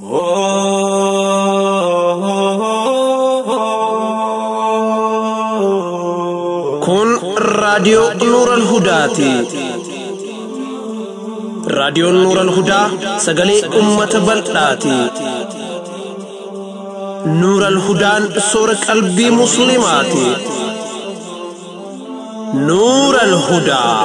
Kun raadiyoo Nuuran Hudaati. Raadiyoon Nuuran Hudaa sagalee uummata bal'aati. Nuuran Hudaan soora qalbii Musliimaati. Nuuran Hudaa.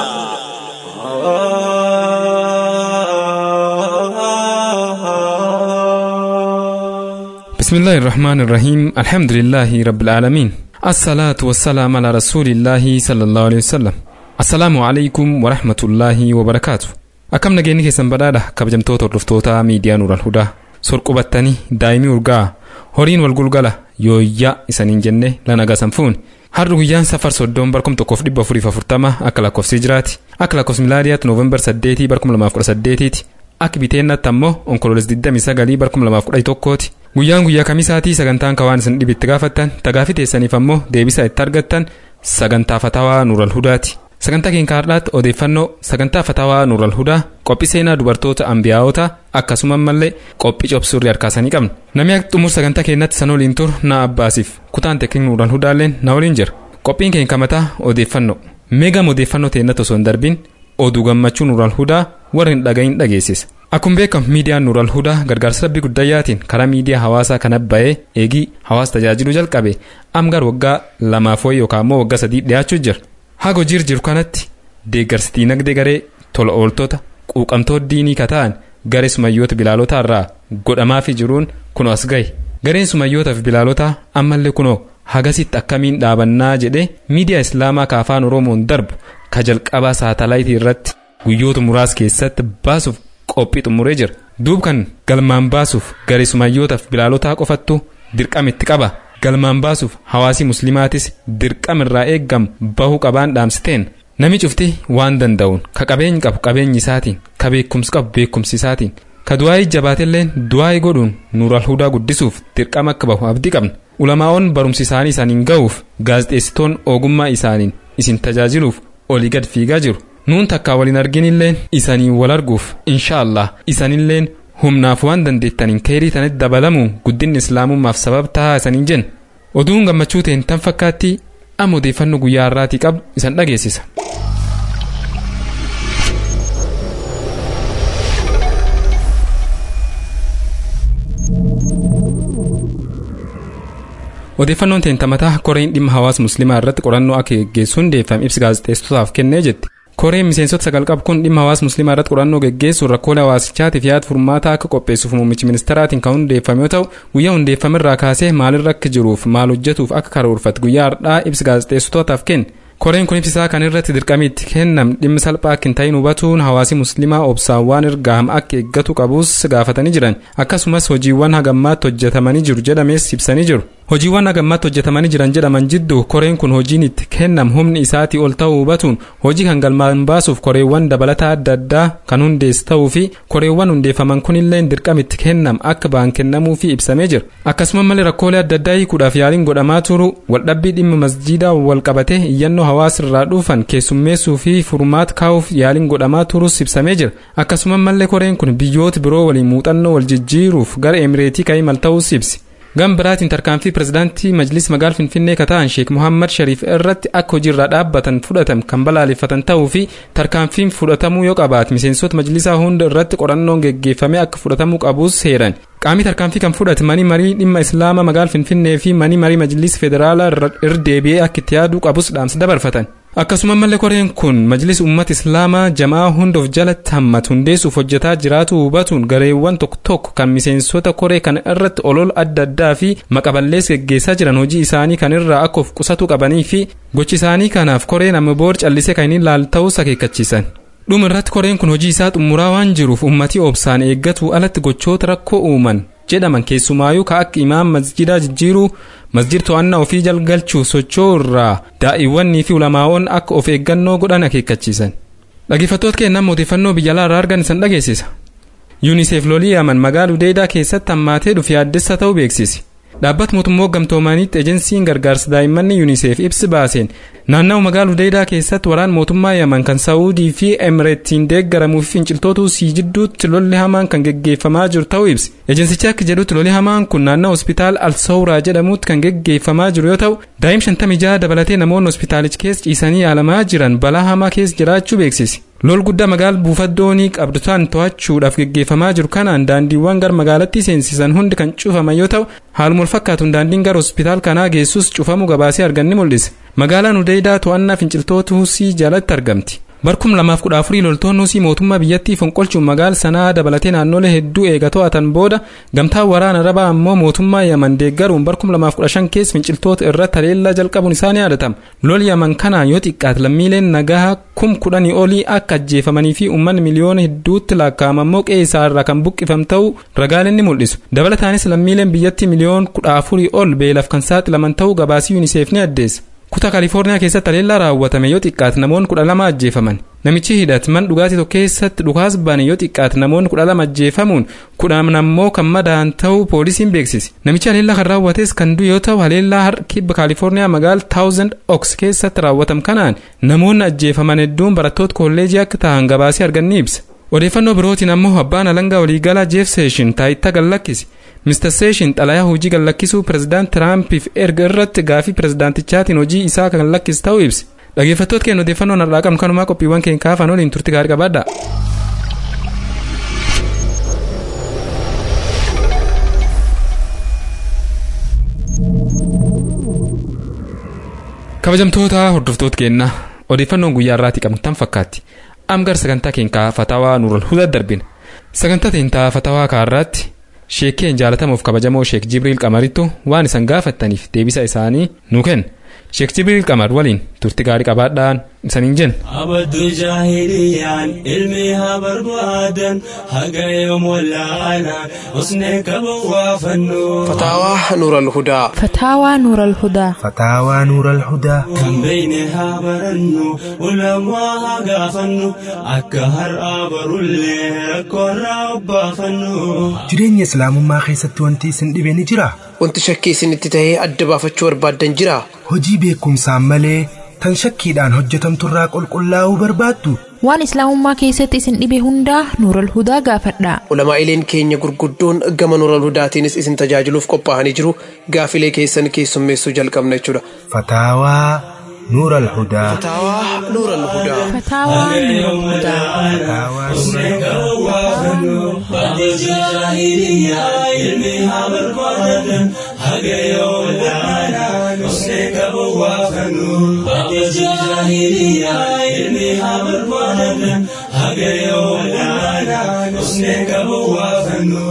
بسم الله الرحمن الرحيم الحمد لله رب العالمين الصلاة والسلام على رسول الله صلى الله عليه وسلم السلام عليكم ورحمة الله وبركاته akkam nageenyi keessan badhaadha kabajamtoota hordoftoota miidiyaa nuural hudaa sorqubattanii daa'imii urgaa horiin wal gulgala yooyyaa isaniin jenne lanagaa sanfuun har'a guyyaan safar soddoon barkum tokkoof dhibba afuriif afurtama akka lakkoofsi jiraati akka lakkoofsi milaadiyaatti nooveembar saddeetii barkum lamaaf kudha saddeetiiti akka biteennaatti ammoo onkololes 29 barkum lamaaf kudha tokkooti guyyaan guyyaa kamisaatii sagantaan kawaan isin dhibitti gaafattan tagaafi teessaniif ammoo deebisa itti argattan sagantaa fatawaa nuural hudaati sagantaa keenya har'aatti odeeffannoo sagantaa fatawaa nuural hudaa qophii seenaa dubartoota ambiyaa'otaa akkasuma mallee qophii cobsurri harkaasanii qabna namni akka xumur sagantaa keenyatti san waliin tur na abbaasiif kutaan teekniik nuural hudaalleen na waliin jira qophiin keenya kamataa odeeffannoo meegam odeeffannoo teennatti osoo hin darbiin oduu gammachuu nuural hudaa warra hin dhagahin dhageessisa akkuma beekamu miidiyaan nuural hudaa gargaarsa rabbii guddayyaatiin karaa miidiyaa hawaasaa kan abba'ee eegii hawaasa tajaajiluu jalqabe amgar waggaa lamaaf wayi yookaan immoo waggaa sadii dhiyaachuu jira haga hojii jiru kanatti deeggarsi diinagdee garee tola ooltota quuqamtoota diinii kata'an garee sumayyoota bilaalotaa irraa godhamaafii jiruun kunoo as gahe gareen sumayyootaa fi bilaalotaa ammallee kunoo hagasitti akkamiin dhaabannaa jedhee miidiyaa islaamaa ka afaan oromoon darbu ka jalqabaa saatalaayitii irratti guyyoota muraasa keessatti baasuuf qophii xumuree jira duub kan galmaan baasuuf garee sumayyootaaf bilaalotaa qofattu dirqama itti qaba galmaan baasuuf hawaasii muslimaatis dirqama irraa eeggamu bahuu qabaan dhaamsiteen nami cufti waan danda'uun ka qabeenyi qabu qabeenyi isaatiin ka beekumsi qabu beekumsi isaatiin ka du'aa'ii jabaatilleen du'aa'ii godhuun nuural hudaa guddisuuf dirqama akka bahu abdii qabna ulamaa'oon barumsi isaanii isaaniin ga'uuf gaazexeessitoon ogummaa isaaniin isin tajaajiluuf olii gad fiigaa jiru nuun takkaa waliin arginilleen isaniin wal arguuf inshaallah isanilleen humnaaf waan dandeettaniin keerii tanitti dabalamuun guddinni islaamummaaf sabab tahaa isaniin jenna oduun gammachuu ta'een tan fakkaatti amma odeeffannoo guyyaa har'aatii qabu isan dhageessisa. odeeffannoon teentamataa koreen dhimma hawaasa musliimaa irratti qorannoo akka geggeessuun hundeeffame ibsi gaazexeessitootaaf kennee jetti koreen miseensota sagal qabu kun dhimma hawaasa musliimaa irratti qorannoo geggeessuun rakkoolee hawaasichaatiif yaada furmaataa akka qopheessuuf muummichi ministeeraatiin kan hundeeffame yoo ta'u guyyaa hundeeffame irraa kaasee maalirra akka jiruuf maal hojjetuuf akka karoorfatu guyyaa har'aa ibsi gaazexeessitootaaf kenne koreen kun ibsisaa kan irratti dirqamii itti kennam dhimmi salphaa akka hin ta'in hubatuun hawaasi musliimaa obsaan waan ergaam akka eeggatu qabus gaafatanii jiran akkasumas hojiiwwan hagammaatti hojjetamanii jiru jedhames ibsanii jiru hojiiwwan hagammaatti hojjetamanii jiran jedhaman jidduu koreen kun hojiin itti kennam humni isaatii ol ta'uu hubatuun hojii kan galmaan baasuuf koreewwan dabalataa adda addaa kan hundees ta'uu fi koreewwan hundeeffaman kunillee dirqama itti kennam akka ba'an kennamuu fi ibsamee jira akkasuma malee rakkoolee adda addaa hiikuudhaaf yaaliin godhamaa turu waldhabbii dhimma masjiidaa wal qabatee iyyannoo hawaasa irraa dhufan keessummeessuu fi furmaata kaa'uuf yaaliin godhamaa turus ibsamee jira akkasuma malee koreen kun biyyoota biroo waliin muuxannoo wal jijjiiruuf gara emireetii ka'ii mal ta'us ibsi gama biraatiin tarkaanfii pirezidaantii majlis magaala finfinnee kata'an sheek muhammad shariif irratti akka hojiirraa dhaabbatan fudhatan kan balaaleffatan ta'uu fi tarkaanfiin fudhatamuu yoo qabaate miseensota majlisaa hunda irratti qorannoon geggeeffamee akka fudhatamuu qabus heeran qaamni tarkaanfii kan fudhate mani marii dhimma islaamaa magaala finfinnee fi mani marii majlis federaalaa irra deebi'ee akka itti yaaduu qabus dhaamsa dabarfatan akkasuma malee koreen kun majlis ummata islaamaa jamaa hunda of jalatti hammatu hundeessuuf hojjetaa jiraatu hubatuun gareewwan tokko tokko kan miseensota koree kana irratti olola adda addaa fi maqaballees geggeessaa jiran hojii isaanii kan irraa akka of qusatu qabanii fi gochi isaanii kanaaf koreen amma boor callisee kan hin laal ta'us akeekkachiisan. dhuma irratti koreen kun hojii isaa xumuraa waan jiruuf ummatii obsaan eeggatu alatti gochoota rakkoo uuman jedhaman keessumaayuu ka akka imaam masjidaa jijjiiruu masjid to'annaa ofii jalgalchuu socho'uu irraa daa'iwwanii fi ulamaa'oon akka of eeggannoo godhan akeekkachiisan dhaggeeffattoota keenyaa odeeffannoo biyya alaa irraa argan isan dhageessisa yuuniseef lolii yaman magaalaa udeedaa keessatti hammaatee dhufe yaaddessa ta'uu beeksise dhaabbata mootummaa gamtoomaniitti ejensiin gargaarsa daa'immanii yuuniseef ibsi baaseen naannawa magaalaa hudeydaa keessatti waraan mootummaa yaman kan saa'uudii fi emireettiin deeggaramuu fi finciltoota huusii jidduutti lolli hamaan kan geggeeffamaa jiru ta'uu ibsi ejensichi akka jedhutti lolli hamaan kun naannoo hospitaal alsawraa jedhamutti kan geggeeffamaa jiru yoo ta'u daa'im shantamii jaha dabalatee namoonni hospitaalicha keessa ciisanii yaalamaa jiran balaa hamaa keessa jiraachuu beeksise lol guddaa magaala buufaddoonii qabdutaan to'achuudhaaf geggeeffamaa jiru kanaan daandiiwwan gara magaalattii seensisan hundi kan cufaman yoo ta'u haaluma walfakkaatuun daandiin gara hospitaal kanaa geessus cufamuu gabaasee arganni mul'ise magaalaan hudeydaa to'annaa finciltoota huusii jalatti argamti barkum lamaaf kudha afurii loltoonni huusii mootummaa biyyattii fonqolchuun magaala sanaa dabalatee naannolee hedduu eega to'atan booda gamtaan waraana arabaa ammoo mootummaa yaman deeggaruun barkum lamaaf kudha shan keessa finciltoota irratti haleellaa jalqabuun isaanii yaadatama lol yaman kanaan yoo xiqqaate lammiileen nagahaa kum kudhanii olii akka ajjeefamanii fi uummanni miliyoona hedduutti lakkaa'aman ammoo qe'ee isaarraa kan buqqifam ta'uu ragaaleen ni mul'isu dabalataanis lammiileen biyyattii miliyoona kudha afurii ol beelaaf kan saaxilaman ta'uu gabaasii yuuniseef ni addeessa kutaa kaalifoorniyaa keessatti haleellaa raawwatame yoo xiqqaate namoonni kudha lama ajjeefaman namichi hidhate mana dhugaatii tokko keessatti dhukaasa bane yoo xiqqaate namoonni kudha lama ajjeefamuun kudhan ammoo kan madaa'an ta'uu poolisiin beeksise namichi haleellaa kan raawwates kan du'e yoo ta'u haleellaa har'a kibba kaalifoorniyaa magaala taawuzend oks keessatti raawwatame kanaan namoonni ajjeefaman hedduun barattoota kolleejii akka ta'an gabaasee arganni ibsa odeeffannoo birootiin ammoo abbaan alangaa waliigalaa jeef seeshin taayitaa gallakkise Mr. Seeshin xalayaa hojii gallakkisuu pirezidaant Tiraampiif erga irratti gaafii pirezidaantichaatiin hojii isaa kan lakkise ta'uu ibse. Dhaggeeffattoota keenya odeeffannoon har'aa qabnu kanumaa qophiiwwan keenya kaafan waliin turti gaarii qabaadha. kabajamtoota hordoftoota keenya odeeffannoon guyyaa irraatii qabnu tan fakkaatti amgar sagantaa keenya fatawaa nuural hudaa darbina sagantaa teenyaa fatawaa kaarraatti sheekeen jaalatamuuf kabajamoo sheek jibriil qamarittu waan isan gaafattaniif deebisa isaanii nu kenna sheek jibriil qamar waliin turti gaarii qabaadhaan isaniin jenna. abaddu jaahiliyaan ilmi haa barbaadan haga yoom wallaalaan usnee qaban waa fannu فتاوى نور الهدى فتاوى نور الهدى فتاوى نور الهدى kan beeyne haa barannu ulamaa haa gaafannu akka har'aa barullee rakkoorraa obbaafannu jireenya islaamummaa keessatti wanti isin dhibe ni jira wanti shakkii isinitti tahee adda baafachuu barbaaddan jira hojii beekumsaan malee tan shakkiidhaan hojjetamturraa qulqullaa'uu barbaaddu waan islaamummaa keessatti isin dhibe hundaa nuural hudaa gaafadhaa ulamaa'ileen keenya gurguddoon gama nuural hudaatiinis isin tajaajiluuf qophaa'anii jiru gaafilee keessan keessummeessuu jalqabna jechuudha fataawaa nuur alhudaa فتاوى نور الهدى فتاوى نور الهدى fataawaa nuur abaddu jaahiliyaan ilmi haa barbaadan haga yoom wallaalaan usnee qaban waa fannu abaddu jaahiliyaan ilmi haa barbaadan haga yoom wallaalaan usnee qaban waa fannu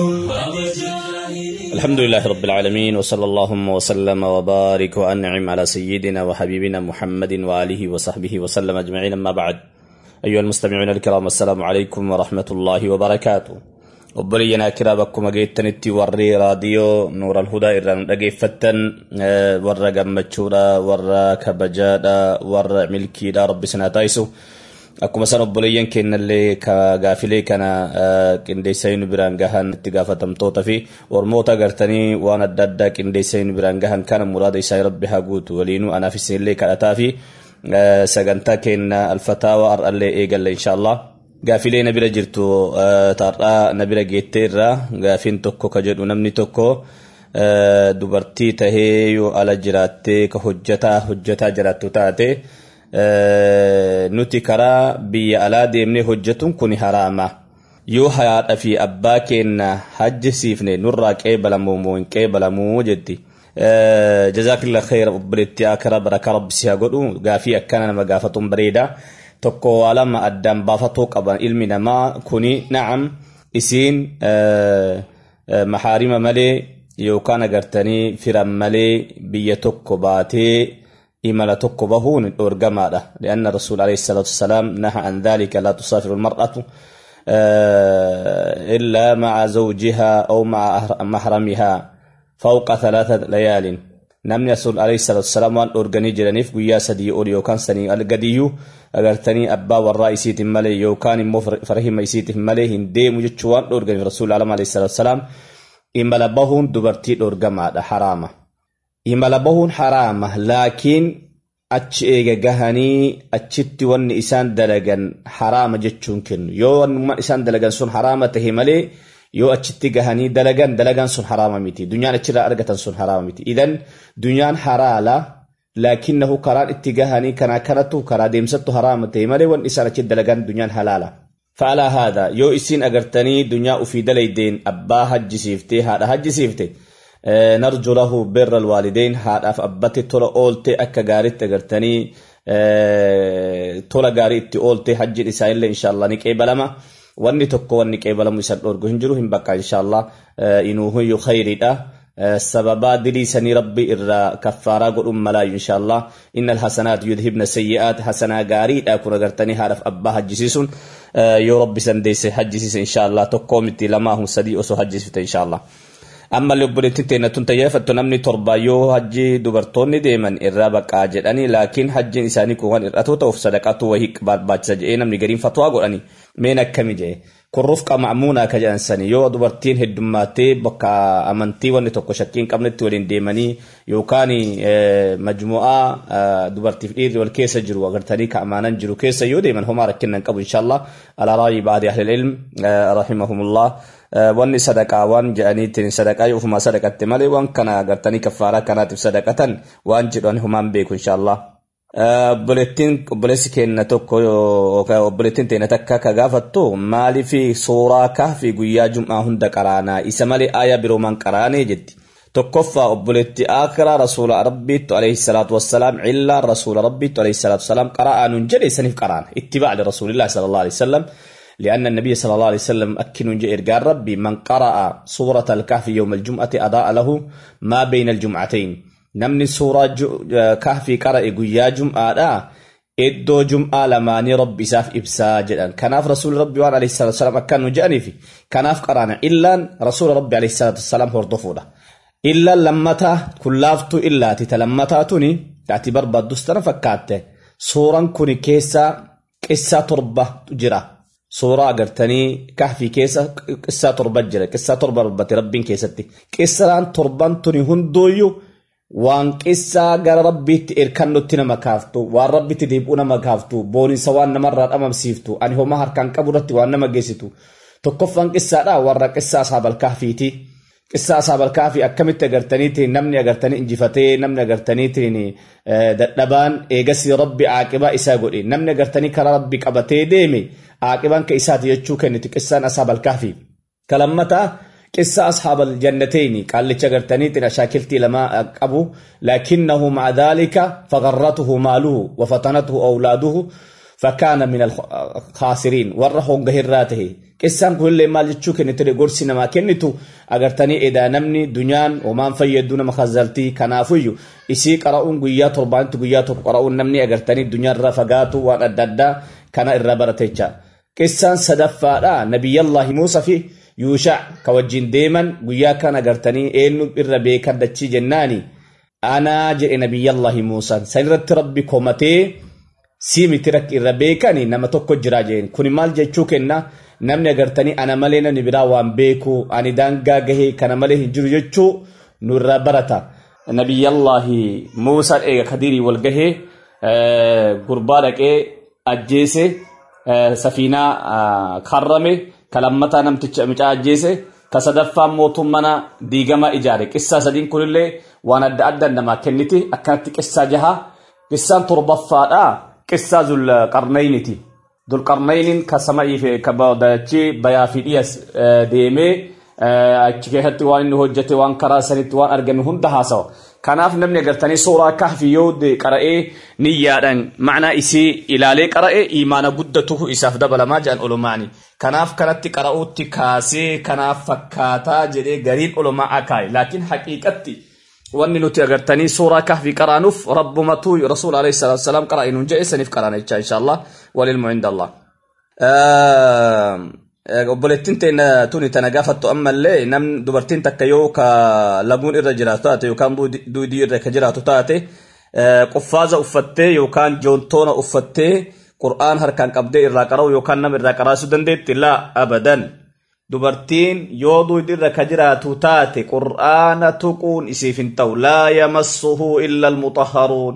الحمد لله رب العالمين وصلى اللهم وسلم وبارك وأنعم على سيدنا وحبيبنا محمد وآله وصحبه وسلم أجمعين أما بعد أيها المستمعون الكرام السلام عليكم ورحمة الله وبركاته obboleeyyanaa akiraa bakkuma geettanitti warri raadiyoo nuura alhudaa irraan dhageeffattan warra gammachuudha warra kabajaadha warra milkiidha rabbi sinaa taa'isu akkuma san obboleeyyan kennallee ka gaafilee kana qindeessanii nu biraan gahan itti gaafatamtoota fi ormoota gartanii waan adda addaa qindeessanii nu biraan gahan kana muraada isaa rabbi haa guutu waliinuu anaaf isinillee kadhataa fi sagantaa kenna alfataawa har'allee eegalla inshaallah gaafilee na bira jirtu taarraa na bira geettee irraa gaafiin tokko ka jedhu namni tokko dubartii tahee yoo ala jiraattee ka hojjataa hojjataa jiraattu taate nuti karaa biyya alaa deemnee hojjetuun kun haraama yoo haadha fi abbaa keenna hajjisiifne nurraa qeebalamuu moo hin qeebalamuu jetti jazaakillah khayra obboleetti akara baraka rabbi si haa godhu gaafii akkana nama gaafatuun bareeda tokko waa lama addaan baafatuu qaban ilmi namaa kuni na'am isiin mahaarima malee yookaan agartanii firan malee biyya tokko baatee imala tokko bahuun dhorgamaadha lianna rasuul alayhi salaatu wasalaam naha an dhalika laa tusaafiru almar'atu إلا مع زوجها أو مع محرمها فوق ثلاثة ليال namni rasuul alayhi salaatu wasalaam waan dhorganii jiraniif guyyaa sadii ol yookaan sanii al gadiyyuu agartanii abbaa warraa isiitiin malee yookaan immoo farhima isiitiin malee hin deemu jechuu waan dhorganiif rasuul alama alayhi salaatu wasalaam imala bahuun dubartii dhorgamaadha haraama imala bahuun haraama laakiin achi eega gahanii achitti wanni isaan dalagan haraama jechuun kennu yoo wanni isaan dalagan sun haraama tahe malee yoo achitti gahanii dalagan dalagan sun haraama miti dunyaan achirraa argatan sun haraama miti idan dunyaan halaala lakinnahu karaan itti gahanii kana kanatu karaa deemsattu haraama tahe malee wanni isaan achitti dalagan dunyaan halaala فعلى هذا يو إسين أغرتني دنيا أفيد ليدين أبا حج سيفتي هذا حج سيفتي آه نرجو له بر الوالدين هذا فأبتي ترى أولتي أكا غارت أغرتني آه ترى غارت أولتي حج إسائل إن شاء الله نكي بلما wanni tokko wanni qeebalamu isan dhorgu hin jiru hin bakka inshallah inuuhuyyu khayriidha sababaa diliisanii rabbi irraa kaffaaraa godhun malaayu inshallah inna alhasanaat yudhibna sayyi'aat hasanaa gaariidha kun agartanii haadhaaf abbaa hajjisiisuun yoo rabbi san deesse hajjisiise inshallah tokkoo miti lamaa hun sadii osoo hajjisifte inshallah amma obboleettiin teenya tun tayyeeffattu namni torba yoo hajji dubartoonni deeman irraa baqaa jedhanii laakiin hajjiin isaanii kun waan hir'atu ta'uuf sadaqatu wahii barbaachisa jedhee namni gariin fatwaa godhanii meen akkami jedhe kun rufqa ma'muunaa ka jedhan sani yoo dubartiin heddummaatee bakka amantii wanni tokko shakkii hin qabnetti waliin deemanii yookaan majmu'aa dubartiif dhiirri wal keessa jiru agartanii ka amaanan jiru keessa yoo deeman homaa rakkinnan qabu inshallah alaa raayii baadii ahlil ilm rahimahumullah wanni sadaqaa waan jedhaniitiin sadaqaa yoo ofumaa sadaqatte malee waan kana agartanii kaffaaraa kanaatiif sadaqatan waan jedhan homaan beeku inshallah. obboleettiin obboleessi keenya tokko obboleettiin teenya takka ka gaafattu maaliifi suuraa kahfi guyyaa jum'aa hunda qaraanaa isa malee aayaa biroo man qaraanee jetti. tokkoffaa obboleetti akiraa rasuula rabbiittu alayhi salaatu wassalaam cillaan rasuula rabbiittu alayhi salaatu wassalaam qara'aa nun jedhe saniif qaraana ittibaa lirasuulillahi sallallahu alayhi wasallam لأن النبي صلى الله عليه وسلم أكن إرجاء ربي من قرأ سورة الكهف يوم الجمعة أضاء له ما بين الجمعتين namni suuraa kahfii qara'e guyyaa jum'aadha iddoo jum'aa lamaanii rabbi isaaf ibsaa jedhan kanaaf rasuulli rabbi waan alayhi salatu wasalam akkan nu jedhaniifi kanaaf qaraana illaan rasuula rabbi alayhi salatu wasalam hordofuudha illaan lammataa kun laaftuu illaati ta lammataa tuni ati barbaaddus tana fakkaatte suuraan kun keessa qissaa torba jira suuraa agartanii kahfii keessa qissaa torba jira qissaa torba dubbate rabbiin keessatti qissaan torban tuni hundooyyuu waan qissaa gara rabbiitti erkannutti nama kaaftu waan rabbitti deebi'uu nama kaaftu boonisa waan namarraa dhamamsiiftu ani homaa harkaan qabu irratti waan nama geessitu tokkoffaan qissaadha warra qissaa asaabal kahfiiti qissaa asaabal kahfii akkamitti agartaniitiin namni agartanii injifatee namni agartaniitiin dadhabaan eegasii rabbi aaqibaa isaa godhe namni agartanii karaa rabbi qabatee deeme aaqibaan ka isaati jechuu kenniti qissaan asaabal kahfii kalammataa قصة أصحاب الجنتين قال لشجرتني تنا شاكلتي لما أبو لكنه مع ذلك فغرته ماله وفتنته أولاده فكان من الخاسرين ورهم قهراته قصة كل ما جتشو كنت تري قرسي نما كنتو أغرتني إذا نمني دنيان وما فيدون مخزلتي كنافيو إسي قرأون قيات ربان تقيات قرأون نمني أغرتني دنيان رفقاتو وان أددا كان إرابرتيجا قصة صدفة نبي الله موسى فيه yuushac ka wajjin deeman guyyaa kan agartanii eenyu irra beekan dachii jennaani anaa jedhe nabiyyallahi muusaan san irratti rabbi komatee sii miti rakki irra beekani nama tokko jira jeen kuni maal jechuu kenna namni agartanii ana malee namni biraa waan beeku ani daangaa gahee kana malee hin jiru jechuu nu irraa barata nabiyyallahi muusaan eega kadirii wal gahee gurbaa dhaqee ajjeese safiinaa karrame kalammataa namticha micaa ajjeese ka sadaffaan mootummana diigama ijaare qissaa sadiin kunillee waan adda adda namaa kenniti akkanatti qissaa jaha qissaan torbaffaadha qissaa zulqarnayniti zulqarnaynin ka sama'iif ka dachii bayaa fi dhiyas deemee achi keessatti waan inni hojjete waan karaa sanitti waan argame hunda haasawa kanaaf namni agartanii suuraa kahfi yoo qara'ee niyyaadhaan macnaa isii ilaalee qara'e imaana guddatuhu isaaf dabalamaa jedhan olumaani kanaaf kanatti qara'uutti kaasee kanaaf fakkaataa jedhee gariin olumaa akaa'e laakiin haqiiqatti wanni nuti agartanii suuraa kahfi qaraanuuf rabbumatu rasuul alayhi salaatu wasalaam qara'e nuun jedhe saniif qaraana jecha inshaallah walilmu inda allah obboleettiin teenya tuni tana gaafattu ammallee nam dubartiin takka yoo ka laguun irra jiraatu taate yookaan duudii irra ka jiraatu taate quffaaza uffattee yookaan joontoona uffattee qur'aan harkaan qabdee irraa qara'u yookaan nama irraa qaraasuu dandeetti laa abadan dubartiin yoo duudii irra ka jiraatu taate qur'aana tuquun isiif hin ta'u laa yamassuhu illa almutahharuun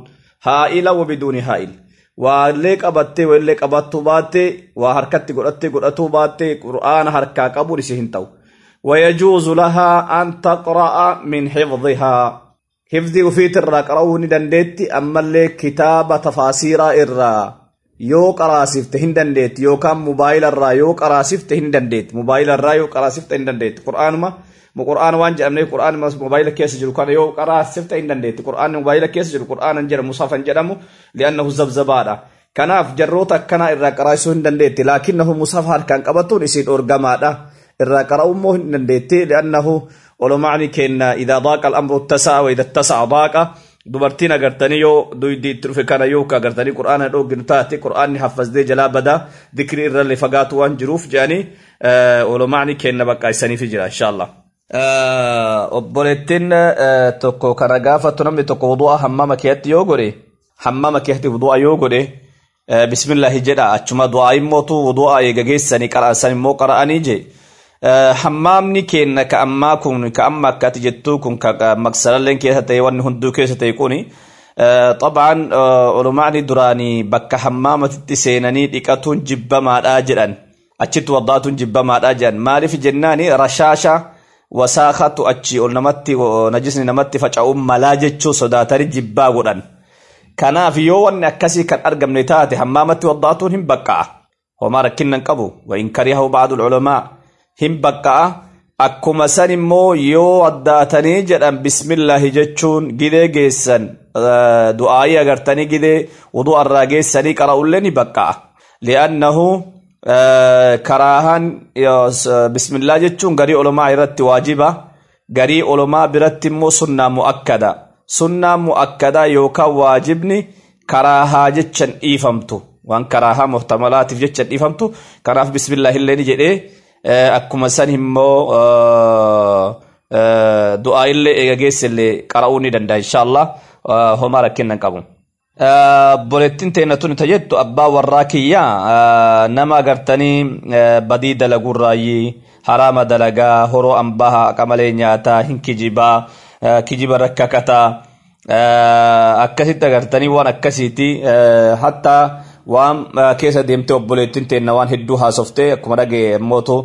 haa'ila wabiduuni haa'il waallee qabattee wallee qabattuu baattee waa harkatti godhattee godhatuu baattee qur'aana harkaa qabuun isii hin ta'u ويجوز لها أن تقرأ من حفظها حفظي وفيت الرا قرأوني دنديتي أما اللي كتاب تفاسير الرا يو قراسفت هندنديت يو كان موبايل الرا يو قراسفت هندنديت موبايل الرا يو قراسفت هندنديت قرآن ما mu qur'aan waan jedhamne qur'aan mobaayila keessa jiru kana yoo qaraasifta hin dandeetti qur'aan mobaayila keessa jiru qur'aan hin jedhamu musafan jedhamu li'annahu zabzabaadha kanaaf jarroota akkanaa irraa qaraasisuu hin dandeetti laakinnahu musafa harkaan qabatuun isii dhorgamaadha irraa qara'uu immoo hin dandeetti li'annahu olumaani kenna idaa daaqa al'amru tasa'a wa idaa tasa'a daaqa dubartiin agartanii yoo duydi itti dhufe kana yoo agartanii qur'aana dhooginu taate qur'aanni haffazee jalaa badaa dikrii irrallee fagaatu waan jiruuf jedhanii olumaani kenna bakka isaniif jira inshaallah. obboleettiin tokko kana gaafattu namni tokko wudu'a hammama keetti yoo godhe hammama keetti wudu'a yoo godhe bismillahi jedha achuma du'aa immootu wudu'a eegageessanii qara'an immoo qara'anii je hammaamni kenna ka ammaa kun ka amma akkati jettuu kun ka maqsalalleen keessa ta'e wanni hunduu keessa ta'e kuni طبعا علماء دراني بك حمامة سيناني ديكاتون جبما جدن أجت وضعتون جبما جدن مالف جناني رشاشة wasaakatu achi ol namatti najisni namatti faca'uun malaa jechuu sodaatanii jibbaa godhan kanaaf yoo wanni akkasii kan argamne taate hammaamatti waddaatuun hin baqqa'a homaa rakkinnan qabu wain karihahu ba'adu ulama hin baqqa'a akkuma san immoo yoo addaatanii jedhan bismillaahi jechuun gidee geessan du'aayii agartanii gidee wuduu irraa geessanii qara'ullee ni baqqa'a li'annahu karaahan bismillah jechuun garii olomaa irratti waajiba garii olomaa biratti immoo sunnaa mu'akkada sunnaa mu'akkada yookaan waajibni karaahaa jechan dhiifamtu waan karaahaa muhtamalaatiif jechan dhiifamtu kanaaf bismillah illee ni jedhee akkuma san immoo du'aa illee eega geessillee qara'uu ni danda'a inshaallah homaa rakkinnan qabu. Obboleettiin teenya tun ta jettu abbaa warraa kiyyaa nama agartanii badii dalagurraayyii haraama dalagaa horoo ambaha qamalee nyaataa hin kijibaa kijiba rakkakataa akkasitti agartanii waan akkasiiti hatta waan keessa deemtee obboleettiin teenya waan hedduu haasoftee akkuma dhagee mootu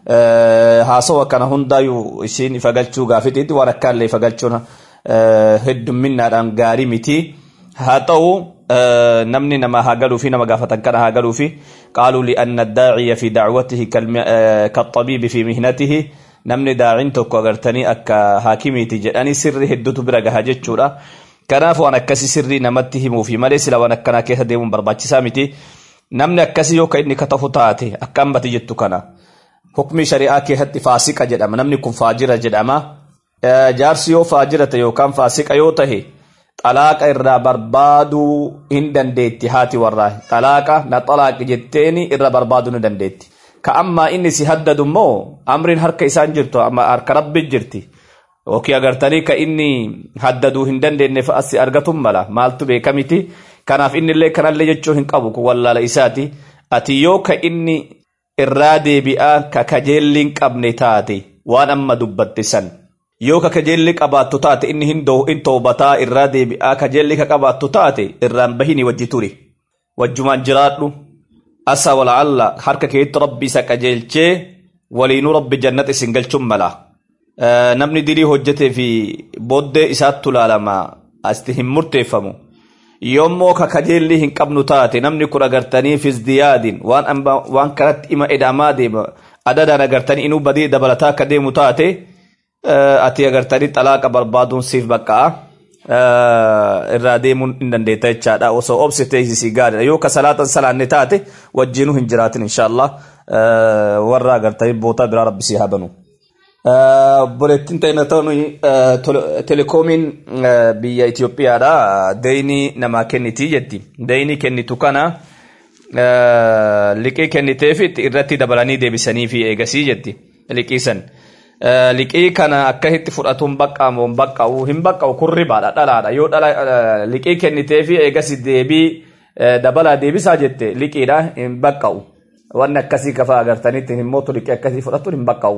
haasawa kana hundaayyuu isiin ifa galchuu gaafitiitti waan akkaallee ifa galchuun heddumminnaadhaan gaarii miti. haa ta'u namni nama haa galuu fi nama gaafatan kana haa galuu fi qaaluu li'anna addaaciya fi dacwatihi kaxabiibi fi mihnatihi namni daacin tokko agartanii akka haakimiiti jedhanii sirri hedduutu bira gaha jechuudha kanaaf waan akkasii sirrii namatti himuufi malee sila waan akkanaa keessa deemuun barbaachisaa miti namni akkasii yoo ka inni katafu taate akka hambati jettu kana hukmi shari'aa keessatti faasiqa jedhama namni kun faajira jedhama jaarsi yoo faajira ta'e yookaan faasiqa yoo tahe xalaaqa irraa barbaaduu hin dandeetti haati warraa xalaaqa na xalaaqi jetteeni irra barbaaduu ni dandeetti ka ammaa inni si haddadu immoo amriin harka isaan jirtu harka rabbi jirti yookiin agartanii ka inni haddaduu hin dandeenyeef asi argatun mala maaltu beekamiti kanaaf inni illee kanallee jechuu hin qabu kun wallaala isaati ati yoo ka inni irraa deebi'aa ka kajeelli hin qabne taate waan amma dubbatte san yoo ka kajeelli qabaattu taate inni hin toobataa irraa deebi'aa kajeelli ka qabaattu taate irraan bahini wajji turi wajjumaan jiraadhu asa wala'alla harka keetti rabbi isa qajeelchee waliinuu rabbi jannat isin galchuun mala namni dirii hojjetee fi booddee isaattu laalama asti hin murteeffamu yoommoo ka kajeelli hin qabnu taate namni kun agartanii fizdiyaadin waan kanatti ima edaamaa deema adadaan agartanii inuu badii dabalataa akka deemu taate ati agartanii xalaaqa barbaaduun siif baqqa'a irraa deemuun hin dandeetta jechaadha osoo obsitee si gaariidha yoo ka salaatan salaanne taate wajjiinuu hin jiraatin inshaallah warra agartanii bootaa biraa rabbisii haa banu. Obboleettiin ta'ina ta'uun telekoomiin biyya Itoophiyaadha deeyinii namaa kenniti jetti deeyinii kennitu kana liqii kenniteef irratti dabalanii deebisanii fi eegasii jetti liqii san. liqii kana akkasitti fudhatuun baqqaamu hin baqqa'u hin baqqa'u kun ribaadha dhalaadha yoo dhala liqii kennitee fi eegasi deebii dabalaa deebisaa jette liqiidha hin baqqa'u wanni akkasii kafa agartanitti hin mootu liqii akkasii fudhatuun hin baqqa'u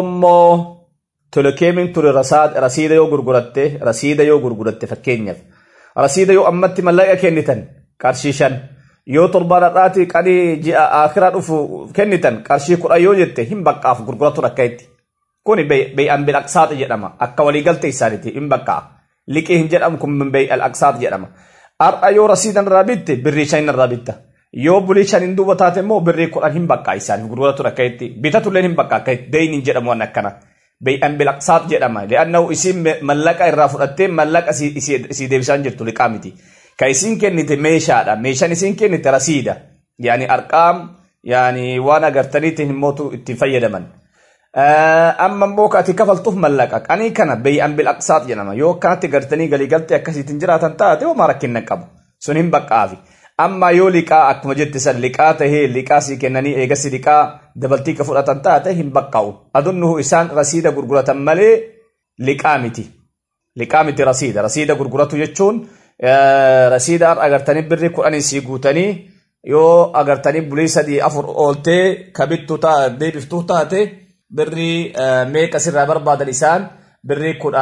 yoommoo telekeemiin ture rasiida yoo gurguratte rasiida yoo gurguratte fakkeenyaaf rasiida yoo ammatti mallaqa kennitan qarshii shan yoo torbaan har'aati qanii ji'a akiraa dhufu kennitan qarshii kudha yoo jette hin baqqaaf gurguratu akka itti kuni beey'an bil aqsaati jedhama akka waliigaltee isaaniiti hin baqqaa liqii hin jedhamu kun beey'al aqsaati jedhama har'a yoo rasiidan irraa bitte birrii shanin irraa bitta yoo bulii shanin duuba taate immoo birrii kudhan hin baqqaa isaaniif gurguratu akka itti bitatullee hin baqqaa akka itti deeyni hin jedhamu waan akkana beey'an bil aqsaat jedhama li'annahu isiin mallaqa irraa fudhattee mallaqa isii deebisaan jirtu liqaa miti ka isiin kennite meeshaadha meeshaan isiin kennite rasiida yaani arqaam yaani waan agartaniitiin himmootu ittiin fayyadaman amma immoo ka ati kafaltuuf mallaqa qanii kana beey'an bil aqsaat jedhama yoo akkanatti gartanii galiigaltee akkasiitiin jiraatan taate homaa rakkinna qabu sun hin baqqaafi amma yoo liqaa akkuma jette san liqaa tahee liqaa sii kennanii eegasi liqaa dabaltii ka fudhatan taate hin baqqa'u adunnuhu isaan rasiida gurguratan malee liqaa miti liqaa miti rasiida rasiida gurguratu jechuun rasiida har'a agartanii birri kudhanii sii guutanii yoo agartanii bulii sadii afur ooltee kabittu deebiftuu taate birri meeqa sirraa barbaadan isaan birri kudha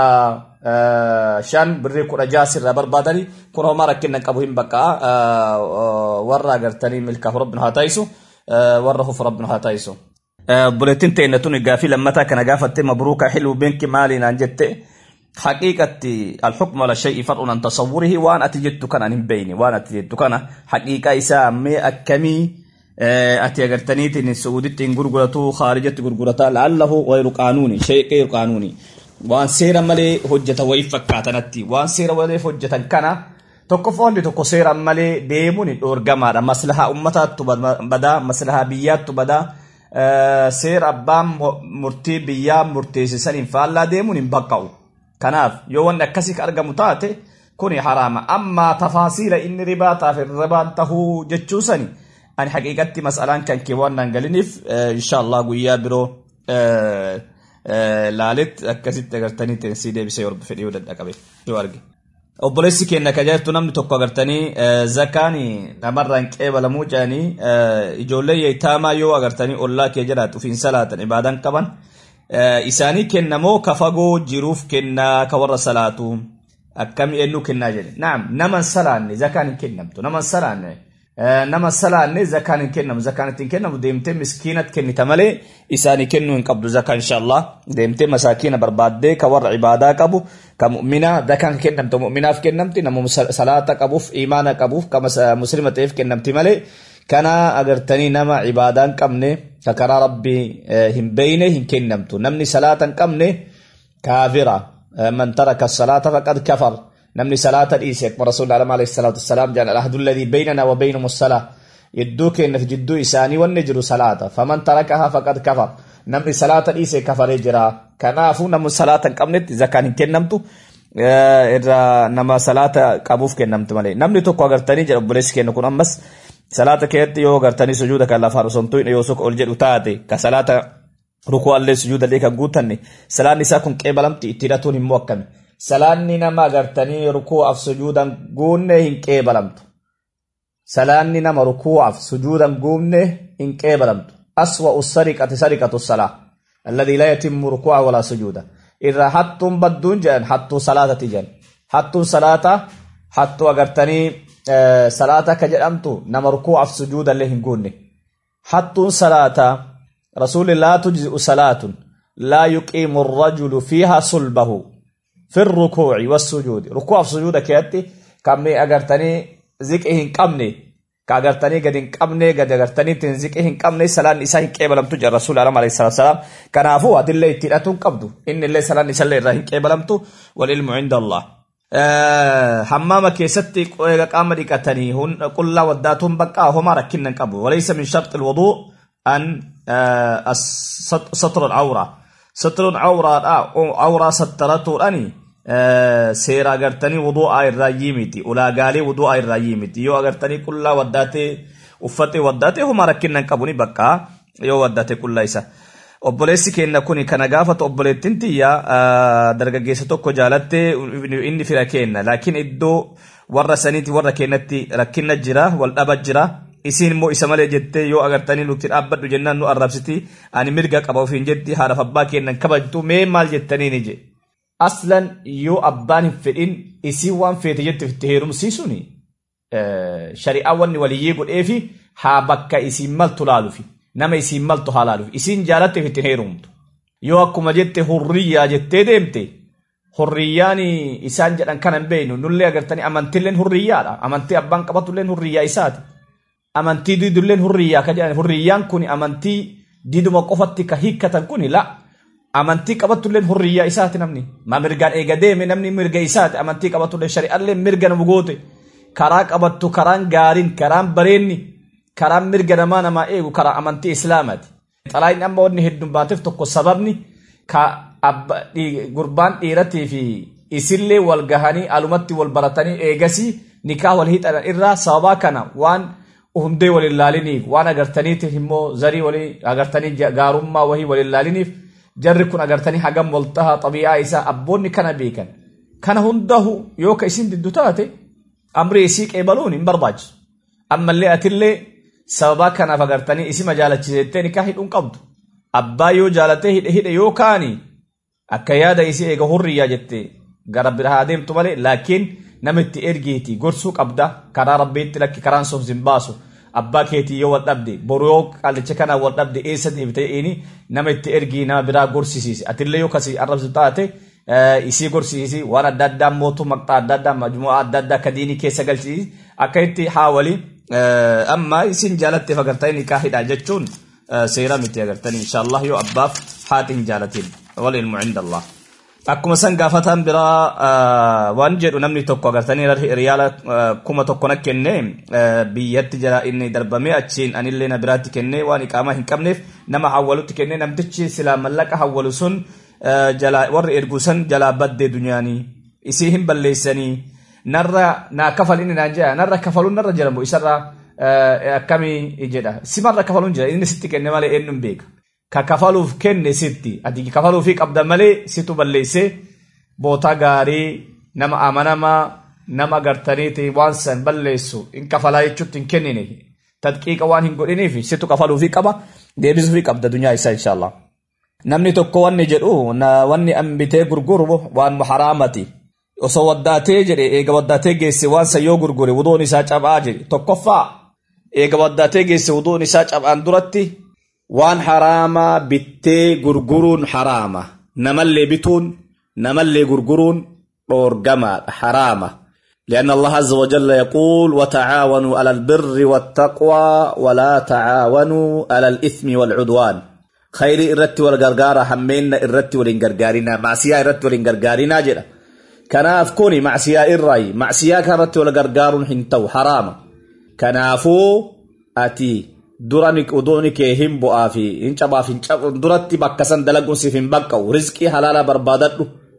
shan birri kudha jaha sirraa barbaadani kun homaa rakkinna qabu hin baqqaa warra agartanii milkaaf rabbinu haa taayisu warra huf rabbinu haa taayisu. Buleettiin ta'inna tun gaafii lammataa kana gaafatte mabruuka xiluu beenki maaliinaan jette حقيقة الحكم على الشيء فرع عن تصوره وان اتي جدت كان ان بيني وان اتي جدت كان حقيقة إسا مي أكمي ati agartaniiti inni suuditti hin gurguratu khaarijatti gurgurata la'allahu gayru qaanuuni shay gayru qaanuuni waan seera malee hojjeta wayii fakkaatanatti waan seera malee hojjetan kana tokkofoonni tokko seera malee deemuun dhoorgamaadha maslahaa ummataattu badaa maslahaa biyyaattu badaa seera abbaan murtii biyyaa murteessisaniin faallaa deemuun hin baqqa'u kanaaf yoo wanni akkasii argamu taate kuni haraama amma tafaasiila inni ribaa taaf ribaan tahuu jechuusani ani haqiiqatti mas'alaan kan kee waan naan galiniif inshaallah guyyaa biroo laaletti akkasitti agartanii teessii deebisee yorba fedhii yoo dadhaqabe yoo arge. Obboleessi keenya ka jirtu namni tokko agartanii zakaani namarraan qeebalamuu jedhanii ijoollee yeetaamaa yoo agartanii ollaa kee jiraatu ofiin salaatan ibaadan qaban isaanii kennamoo ka fagoo jiruuf kennaa ka warra salaatu akkami eenyu kennaa jedhe naam naman salaanne zakaan hin kennamtu naman salaanne nama salaanne zakaan hin kennamu zakaan ittiin kennamu deemtee miskiinat kennita malee isaanii kennuu hin qabdu zakaan inshallah deemtee masaakiina barbaaddee ka warra ibaadaa qabu ka mu'mina zakaan kennamtu mu'minaaf kennamti nama salaata qabuuf imaana qabuuf ka muslima ta'eef kennamti malee kana agartanii nama ibaadaa hin qabne ka karaa rabbii hin beeyne hin kennamtu namni salaata hin qabne kaafira man taraka salaata faqad kafar namni salaata dhiise akkuma rasuulli alama alayhi salaatu wassalaam jedhan alahdu alladii baynanaa wa baynahum salaa jidduu keenyaf jidduu isaanii wanni jiru salaata faman tarakahaa faqad kafar namni salaata dhiise kafaree jira kanaafuu namni salaata hin qabnetti zakaan hin kennamtu irraa nama salaata qabuuf kennamtu malee namni tokko agartanii jedha obboleessi keenya kun ammas salaata keessatti yoo agartanii sujuuda kan lafaa osomtuu yoo sok ol jedhu taate ka salaata rukuu allee sujuuda illee kan guutanne salaanni isaa kun qeebalamti itti hidhatuun immoo akkami salaanni nama agartanii rukuu'aaf sujuudan guunne hin qeebalamtu. Salaanni nama rukuu'aaf sujuudan guunne hin qeebalamtu. Aswa'u sariqati sariqatu salaa. Alladii laa yatimmu rukuu'a walaa sujuuda. Irraa hattuun badduun jedhan hattuu salaatati jedhan. Hattuun salaata hattuu agartanii salaata akka jedhamtu nama rukuu'aaf sujuudallee hin guunne. Hattuun salaata rasuulli laa tujzi'u salaatun laa yuqiimu rajulu fiihaa sulbahu. في الركوع والسجود ركوع في سجود كياتي كم أغرتني ذكئهن قمني كأغرتني قد قمني قد أغرتني تنزكئهن قمني سلام إساهن كيبلم تجر رسول الله عليه الصلاة والسلام كان أفو أدل الله تلاتون قبدو إن الله سلام إساهن الرهن كيبلم تو والعلم عند الله حمام كيستي قام ديكتني هن قل لا وداتهم بقى هما ركنا قبو وليس من شرط الوضوء أن سطر العورة ستر العورة عورة سترته أني seera agartanii wudu'aa irraa yiimiti ulaagaalee wudu'aa irraa yiimiti yoo agartanii qullaa waddaatee uffatee waddaatee homa rakkinna hin qabu ni bakka yoo waddaatee qullaa isa. Obboleessi keenya kuni kana gaafatu obboleettiin tiyya dargaggeessa tokko jaalattee inni fira kenna laakiin iddoo warra saniiti warra keenyatti rakkinna jira wal dhaba jira isiin immoo isa malee jettee yoo agartanii nuti dhaabbadhu jennaan nu arrabsiti ani mirga qaba ofiin jetti haadhaaf abbaa keenyan kabajtu mee maal jettanii ni jedhe. aslan yoo abbaan hin fedhin isii waan feete jette itti heerumsiisuun shari'aa wanni waliyyee godheefi haa bakka isiin maltu laalufi nama isiin maltu haa laalufi isiin jaalatteef ittiin heerumtu yoo akkuma jette hurriyyaa jettee deemte hurriyyaan isaan jedhan kana hin beeknu nullee agartanii amantiilleen hurriyyaadha amantii abbaan qabatulleen hurriyyaa isaati amantii diidulleen hurriyyaa ka jedhan hurriyyaan kun amantii diiduma qofatti ka hiikkatan kun la amantii qabatulleen hurriyyaa isaati namni ma mirgaan eega deeme namni mirga isaati amantii qabatulleen shari'allee mirga nama goote karaa qabattu karaan gaariin karaan bareenni karaan mirga namaa namaa eegu karaa amantii islaamaati. Xalaayin amma wanni hedduun baateef tokko sababni ka gurbaan dhiiratii fi isillee wal gahanii alumatti wal baratanii eegasii nikaa wal hidhan irraa sababaa kana waan hundee wal ilaaliniif waan agartaniitiif immoo zarii walii agartanii gaarummaa wahii wal ilaaliniif jarri kun agartanii hagam wal taha xabi'aa isaa abboonni kana beekan. Kana hundahu yoo ka isin diddu taate amri isii qeebaluun hin barbaachisu. Ammallee atillee sababaa kanaaf agartanii isima jaalachisettee nikaa hidhuun qabdu. Abbaa yoo jaalatee hidhe hidhe yoo kaani akka yaada isii eega hurriyyaa jette gara biraa deemtu malee laakiin namitti ergiiti gorsuu qabda karaa rabbiitti lakki karaan sun hin baasu. Abbaa keetii yoo wal dhabde boru yoo qaallicha kanaa wal dhabde eessa deebitee inni nama itti ergii nama biraa gorsisiise atillee yoo kasii arrabsu taate isii gorsisiisi waan adda addaa mootuu maqxaa adda addaa majmu'aa adda addaa akka diinii keessa galchisiisi akka itti haawalii amma isin jaalatteef agartanii nikaa hidhaa jechuun seera miti agartanii inshaallah yoo abbaaf haati hin jaalatin wal ilmu cinda allah akkuma san gaafataan biraa waan jedhu namni tokko agartanii riyaala kuma tokko na kenne biyyatti jala inni darbame achiin anillee na biraatti kenne waan iqaamaa hin qabneef nama hawwalutti kenne namtichi silaa mallaqa hawwalu sun warri ergu san jalaa baddee dunyaanii isii hin balleessanii narra naa kafal inni naan jedha narra kafaluun narra jedhamu isarraa akkamii jedha simarra kafaluun jira inni sitti kenne malee eenyuun beeka ka kafaluuf kenne sitti ati kafaluufii qabda malee situ balleessee bootaa gaarii nama amanamaa nama agartaniiti waan san balleessu in kafalaa jechuutti hin kennine tadqiiqa waan hin godhiniif situ kafaluufii qaba deebisuufii qabda dunyaa isaa inshaallah. Namni tokko wanni jedhu wanni ambitee gurguru waan haraamati. osoo waddaatee jedhe eega waddaatee geesse waan san yoo gurgure wuduun isaa cabaa jedhe tokkoffaa eega waddaatee geesse wuduun isaa cabaan duratti waan haraamaa bittee gurguruun haraama namallee bituun namallee gurguruun dhoorgamaadha haraama لأن الله عز وجل يقول وتعاونوا على البر والتقوى ولا تعاونوا على الإثم والعدوان خير إرتي والغرغارة همين إرتي والإنغرغارنا معسيا إرتي والإنغرغارنا جدا kanaaf kuni macsiyaa irraayi macsiyaa kanarratti wal gargaaruun hin ta'u haraama kanaafuu ati dura uduuni kee hin bu'aa fi hin cabaaf hin cabu duratti bakka san dalaguun siif hin baqqa'u rizqii halaalaa barbaadadhu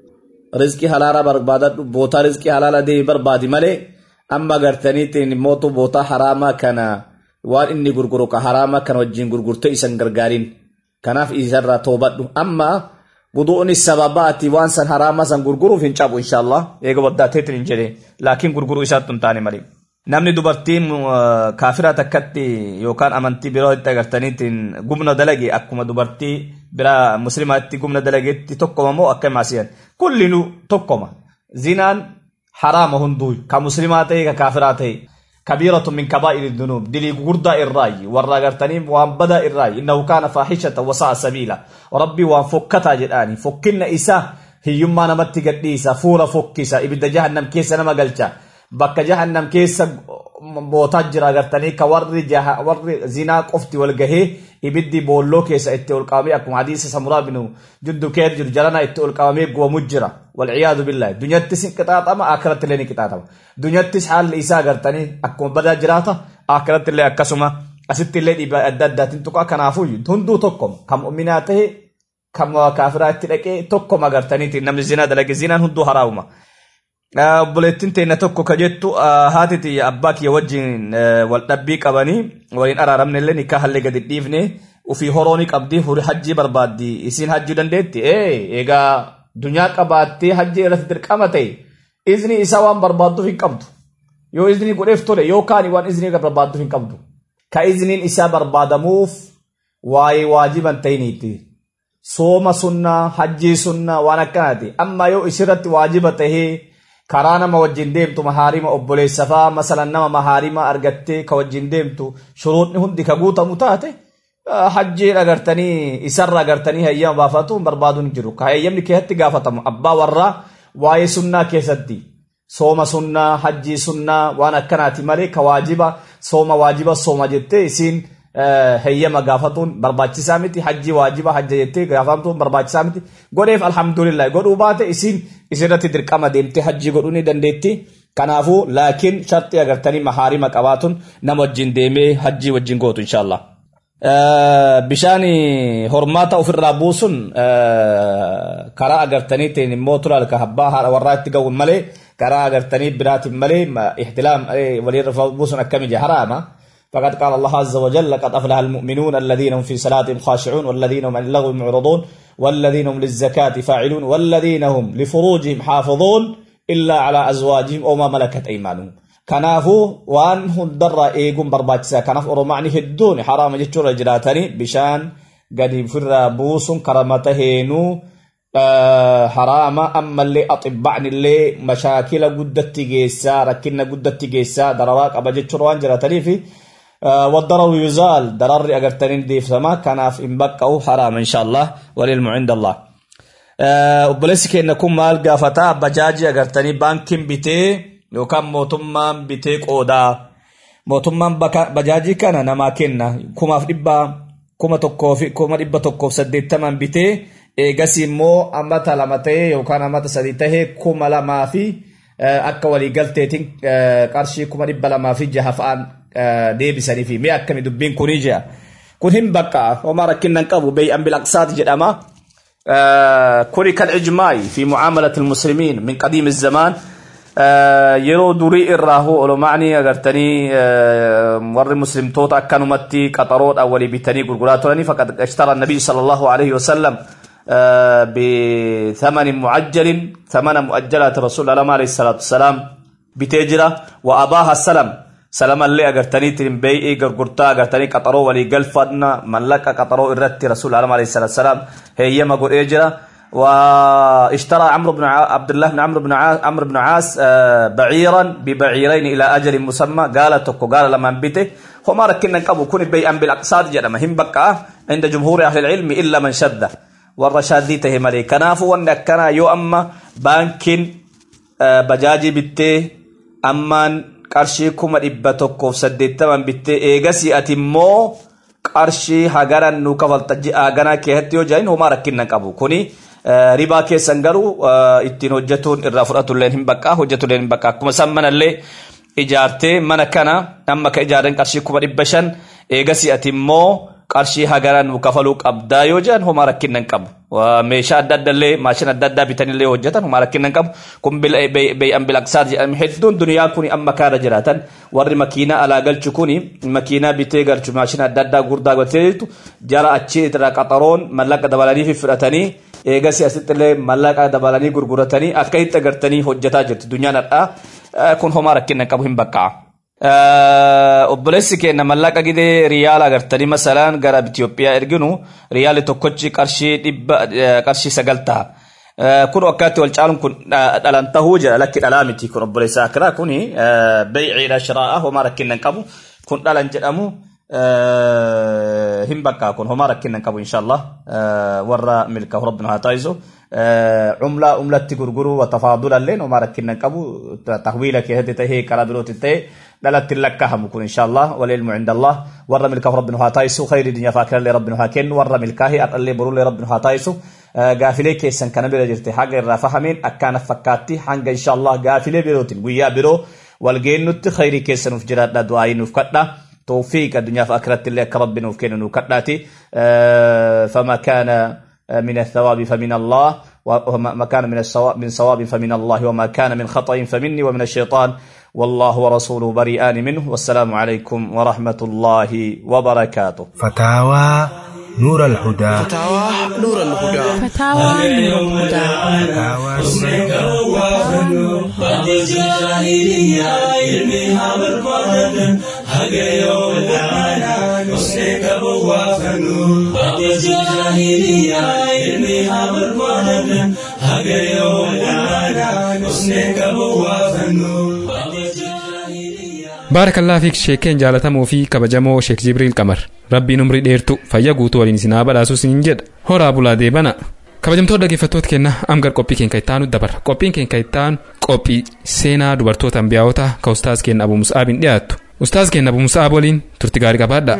rizqii halaalaa barbaadadhu bootaa rizqii halaalaa deemi barbaadi malee amma gartaniitiin mootu bootaa haraamaa kana waan inni gurguru ka haraamaa kana wajjin gurgurtee isan gargaariin kanaaf isarraa toobadhu amma wuduun sababaati waan san haraama san gurguruuf hin cabu inshallah eega waddaateetiin hin jedhe laakiin gurguruu isaatti hin taane malee. Namni dubartiin kaafira takkatti yookaan amantii biroo itti agartaniitiin gumna dalage akkuma dubartii biraa muslimaatti gumna dalageetti tokkoma moo akka maasiyan kullinu tokkoma zinaan haraama hunduu ka muslimaa ta'e ka kaafiraa ta'e. كبيرة من كبائر الذنوب دلي غردا الراي ورا غرتني وان بدا الراي انه كان فاحشة وساء سبيلا وربي وان فكتا جداني فكنا إسا هي يما نمت قديسا فورا فكيسا ابدا جهنم كيسا نما قلتا بك جهنم كيسا بوتا جرا غرتني كور جه ور زنا قفتي والغه ibiddi boolloo keessa itti ol qabamee akkuma hadiisa samuraa binu jiddu keer jiru jalana itti ol qabamee gubamu jira walciyaadu billaahi dunyattis hin qixaaxama akiratti illee ni qixaaxama dunyattis haalli isaa agartanii akkuma badaa jiraata akiratti illee akkasuma asitti illee dhiibbaa adda addaatiin tuqa kanaafuu hunduu tokkoma kan mu'minaa ta'e kan kaafiraa itti dhaqee tokkoma agartaniitiin namni zinaa dalage zinaan hunduu haraamuma. obboleettiin teenya tokko ka jettu haati tiyya abbaa kiyya wajjin wal dhabbii qabanii waliin araaramne illee nikaa hallee gadi dhiifne ufii horooni qabdi huri hajjii barbaaddi isiin hajjii dandeetti ee egaa dunyaa qabaattee hajjii irratti dirqama ta'e izni isaa waan barbaadduuf hin qabdu yoo izni godheef tole yookaan waan izni barbaadduuf hin qabdu ka izniin isaa barbaadamuuf waa'ee waajiban ta'iniitti sooma sunnaa hajjii sunnaa waan akkanaati amma yoo isirratti waajiba tahee karaa nama wajjin deemtu mahaarima obboleessafaa masalan nama mahaarima argattee ka wajjin deemtu shuruudni hundi ka guutamu taate hajjiin agartanii isarra agartanii hayyama baafatu barbaaduun jiru ka hayyamni keessatti gaafatamu abbaa warraa waa'ee sunnaa keessatti sooma sunnaa hajjii sunnaa waan akkanaati malee ka waajiba sooma waajiba sooma jettee isiin heyyama gaafatuun barbaachisaa miti hajji waajiba hajja jettee gaafatuun barbaachisaa miti godheef alhamdulillah godhuu baate isiin isirratti dirqama deemtee hajji godhuu ni dandeetti kanaafuu laakiin sharxii agartanii mahaarima qabaatuun nama wajjin deemee hajji wajjin gootu inshaallah. bishaan hormaata ofirraa buusun karaa agartaniitiin immoo tulaal ka abbaa haadha warraa itti ga'uun malee karaa agartanii biraatiin malee ihtilaam walirra buusun akkami haraama. فقد قال الله عز وجل لقد أفلح المؤمنون الذين هم في صلاتهم خاشعون والذين هم عن اللغو معرضون والذين هم للزكاة فاعلون والذين هم لفروجهم حافظون إلا على أزواجهم أو ما ملكت أيمانهم كنافو وان هندر إيقون برباتسا كناف أرمعني هدون حرام جتشور جراتني بشان قد فر بوس كرمتهينو آه حرام أما اللي أطبعني اللي مشاكل قدت جيسا ركنا قدت جيسا درواك أبا جتشور وان جراتني في والضرر يزال ضرر أجرتنين دي في سما كان في إنبقه حرام إن شاء الله وللم عند الله obboleessi keenya kun maal gaafata bajaajii agartanii baankiin bitee yookaan mootummaan bitee qoodaa mootummaan bajaajii kana namaa kenna kumaaf dhibba kuma tokkoo fi kuma dhibba tokkoof saddeettaman bitee eegas immoo ammata lama ta'ee yookaan ammata sadii tahee kuma lamaa fi akka waliigalteetiin qarshii kuma dhibba lamaa fi jaha fa'aan deebisanii fi mee akkami dubbiin kunii jea kun hin bakka homaa rakkinnan qabu beey'an bilaqsaati jedhama kuni kan ijmaa'i fi mucaamalati ilmuslimiin min qadiimi zamaan yeroo durii irraa hoo olomacni agartanii warri muslimtoota akkanumatti qaxaroodhaan walii bitanii gurguraa turanii faqad ishtara nabiy sala allahu alayhi wasalam بثمن معجل ثمن مؤجلات رسول الله عليه الصلاة والسلام بتجرة وأباها السلام سلام اللي أغرتني ترين بيئي غرغرتا أغرتني قطرو ولي قلفنا ملك قطرو إرت رسول الله عليه الصلاة والسلام هي ما قل إجرة واشترى عمرو بن عبد الله بن عمرو بن عمرو بن عاص بعيرا ببعيرين إلى أجل مسمى قال تكو قال لما بيته هما ركنا قبو كون بيئا بالأقصاد جرم هم بقى عند جمهور أهل العلم إلا من شده warra shaaddii tahe malee kanaafuu wanni akkanaa yoo amma baankiin bajaajii bittee ammaan qarshii kuma dhibba tokkoof saddeettaman bittee eegasii ati immoo qarshii hagaran nu kafalta haganaa keessatti yoo jiran homaa rakkinna qabu kuni ribaa keessan garuu ittiin hojjetuun irraa fudhatulleen hin baqqaa hojjetulleen hin baqqaa akkuma san manallee ijaartee mana kana amma ka ijaaran qarshii kuma dhibba shan eegasii ati immoo qarshii hagaran nu kafaluu qabdaa yoo jedhan homaa rakkinnan qabu meeshaa adda adda illee maashina adda addaa bitanillee hojjetan homaa rakkinnan qabu kun beey'an bilaqsaat jedhame hedduun duniyaa kun amma kaara jiraatan warri makiinaa alaa galchu kun makiinaa bitee galchu maashina adda addaa gurdaa galtee jirtu jara achi irraa qaxaroon mallaqa dabalanii fudhatanii eegasi asitti illee mallaqa dabalanii gurguratanii akka itti agartanii hojjetaa jirti dunyaan hadhaa kun homaa rakkinnan qabu hin baqqa'a. obboleessi keenya mallaqa gidee riyaala agartanii masalaan gara Itoophiyaa erginu riyaali tokkochi qarshii dhibba qarshii sagal ta'a. Kun akkaatti wal caaluun kun dhalan tahuu jira lakki dhalaa miti kun obboleessa akiraa kun beeyciidha shiraa'a homaa rakkinnan qabu kun dhalan jedhamu hin bakkaa kun homaa rakkinnan qabu inshallah warra milkaa'u rabbina haa taasisu. عملة عملة تغرغرو وتفاضلا لين وما ركنا قبو تحويل كي تهي كلا بروت تهي دلت لك مكون ان شاء الله والعلم عند الله ور ملكه ربنا هاتايسو خير الدنيا فاكر لي ربنا هاكن ور ملكه اقل برو لي ربنا هاتايسو غافلي كيسن كان بلا جرتي حق الرافهمين اكان فكاتي حنگ ان شاء الله غافلي بروتين ويا برو والجنت خير كيسن فجرات دعاء نفكتا توفيق الدنيا فاكرت لك ربنا وكن نكداتي فما كان من الثواب فمن الله وما كان من الصواب من صواب فمن الله وما كان من خطأ فمني ومن الشيطان والله ورسوله بريئان منه والسلام عليكم ورحمة الله وبركاته فتاوى نور الهدى فتاوى نور الهدى فتاوى نور الهدى جاهلية علمها بالقرآن حق يوم qabu waafannu haqa jaahiliyaa ilmi haa barbaadanna haga yoo walaana usne qabu waafannu baarakallaa fiik sheekeen jaalatamoo fi kabajamoo sheek jibriil qamar rabbiin umrii dheertu fayya guutuu waliin isin haa badhaasu siin jedha horaa bulaa deebana kabajamtoota dhaggeeffattoota keenya amgar qophii keenya ittaanu dabarra qophiin keenya ittaanu qophii seenaa dubartoota ambiyaa'otaa ka ustaaz keenya abu musa'aabiin dhiyaattu ustaaz keenya abu musa'aab waliin turti gaarii qabaadha.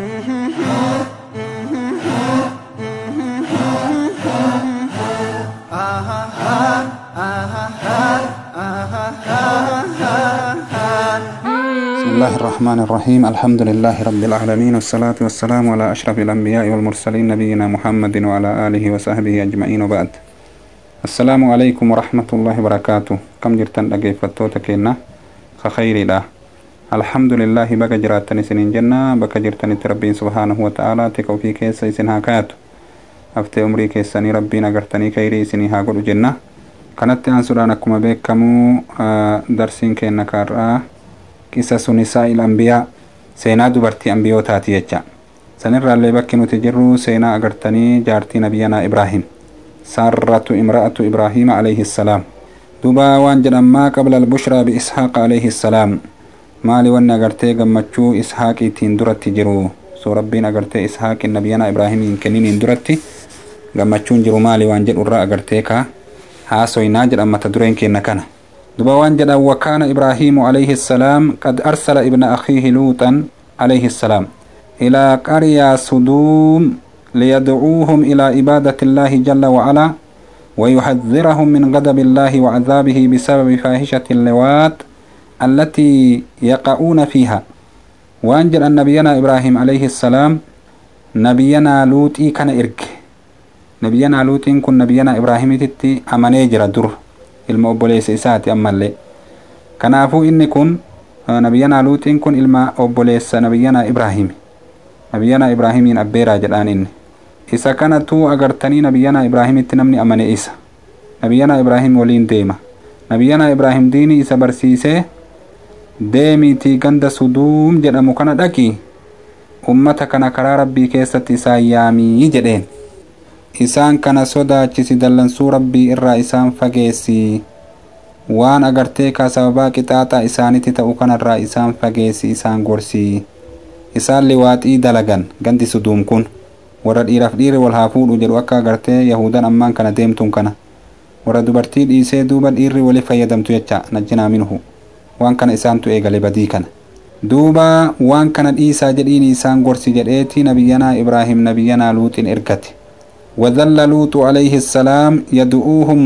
بسم الله الرحمن الرحيم الحمد لله رب العالمين والصلاة والسلام على أشرف الأنبياء والمرسلين نبينا محمد وعلى آله وصحبه أجمعين وبعد السلام عليكم ورحمة الله وبركاته كم جرتن أجيفتو تكينا خير لا الحمد لله بقى جراتني سنين جنة بقى جرتني تربين سبحانه وتعالى تكو في كيس سن هاكات أفتي أمري كيساني ربنا قرتني كيري سني هاقول جنة kanatti aansuudhaan akkuma beekamu darsiin keenna kaarraa qisasu nisaa'il ambiyaa seenaa dubartii ambiyootaati jecha sanirraallee bakki nuti jirru seenaa agartanii jaartii nabiyyanaa ibraahim saarratu imra'atu ibraahiima alayhi salaam duba waan jedhammaa qabla albushraa biishaaqa alayhi salaam maali wanni agartee gammachuu ishaaqiitiin duratti jiru soo rabbiin agartee ishaaqin nabiyyanaa ibraahimiin kenniniin duratti gammachuun jiru maali waan jedhu irraa agartee kaa haasoynaa jedhan mata dureen keenna kana duba waan jedhan wakaana ibraahiimu alayhi salaam qad arsala ibna akhiihi luuxan alayhi salaam ilaa qaryaa suduum liyadcuuhum ilaa cibaadati illaahi jalla wacalaa ويحذرهم من غضب الله وعذابه بسبب فاحشة اللواط التي يقعون فيها وأنجل أن نبينا إبراهيم عليه السلام نبينا لوطي كان إرك nabiyyanaa luuxiin kun nabiyyanaa ibraahimititti amanee jira dur ilma obboleessa isaati ammallee kanaafuu inni kun nabiyyanaa luuxiin kun ilma obboleessa nabiyyanaa ibraahimi nabiyyanaa ibraahimiin abbeeraa jedhaan inni isa kanatu agartanii nabiyyanaa ibraahimitti namni amane isa nabiyyanaa ibraahim waliin deema nabiyyanaa ibraahim diinii isa barsiisee deemiitii ganda suduum jedhamu kana dhaqi ummata kana karaa rabbii keessatti isaan yaamii jedheen isaan kana sodaachisi dallansuu rabbii irraa isaan fageessi waan agartee ka sababaa qixaaxaa isaanitti ta'u kanarraa isaan fageessi isaan gorsi isaan liwaaxii dalagan gandi suduum kun warra dhiiraaf dhiirri wal haa fuudhu jedhu akka agartee yahudan ammaan kana deemtuun kana warra dubartii dhiisee duuba dhiirri wali fayyadamtu jecha najjinaa minhu waan kana isaantu eegale badii kana duuba waan kana dhiisaa jedhiin isaan gorsi jedheeti nabiyyanaa ibraahim nabiyyanaa luuxin ergate وذل لوط عليه السلام يدعوهم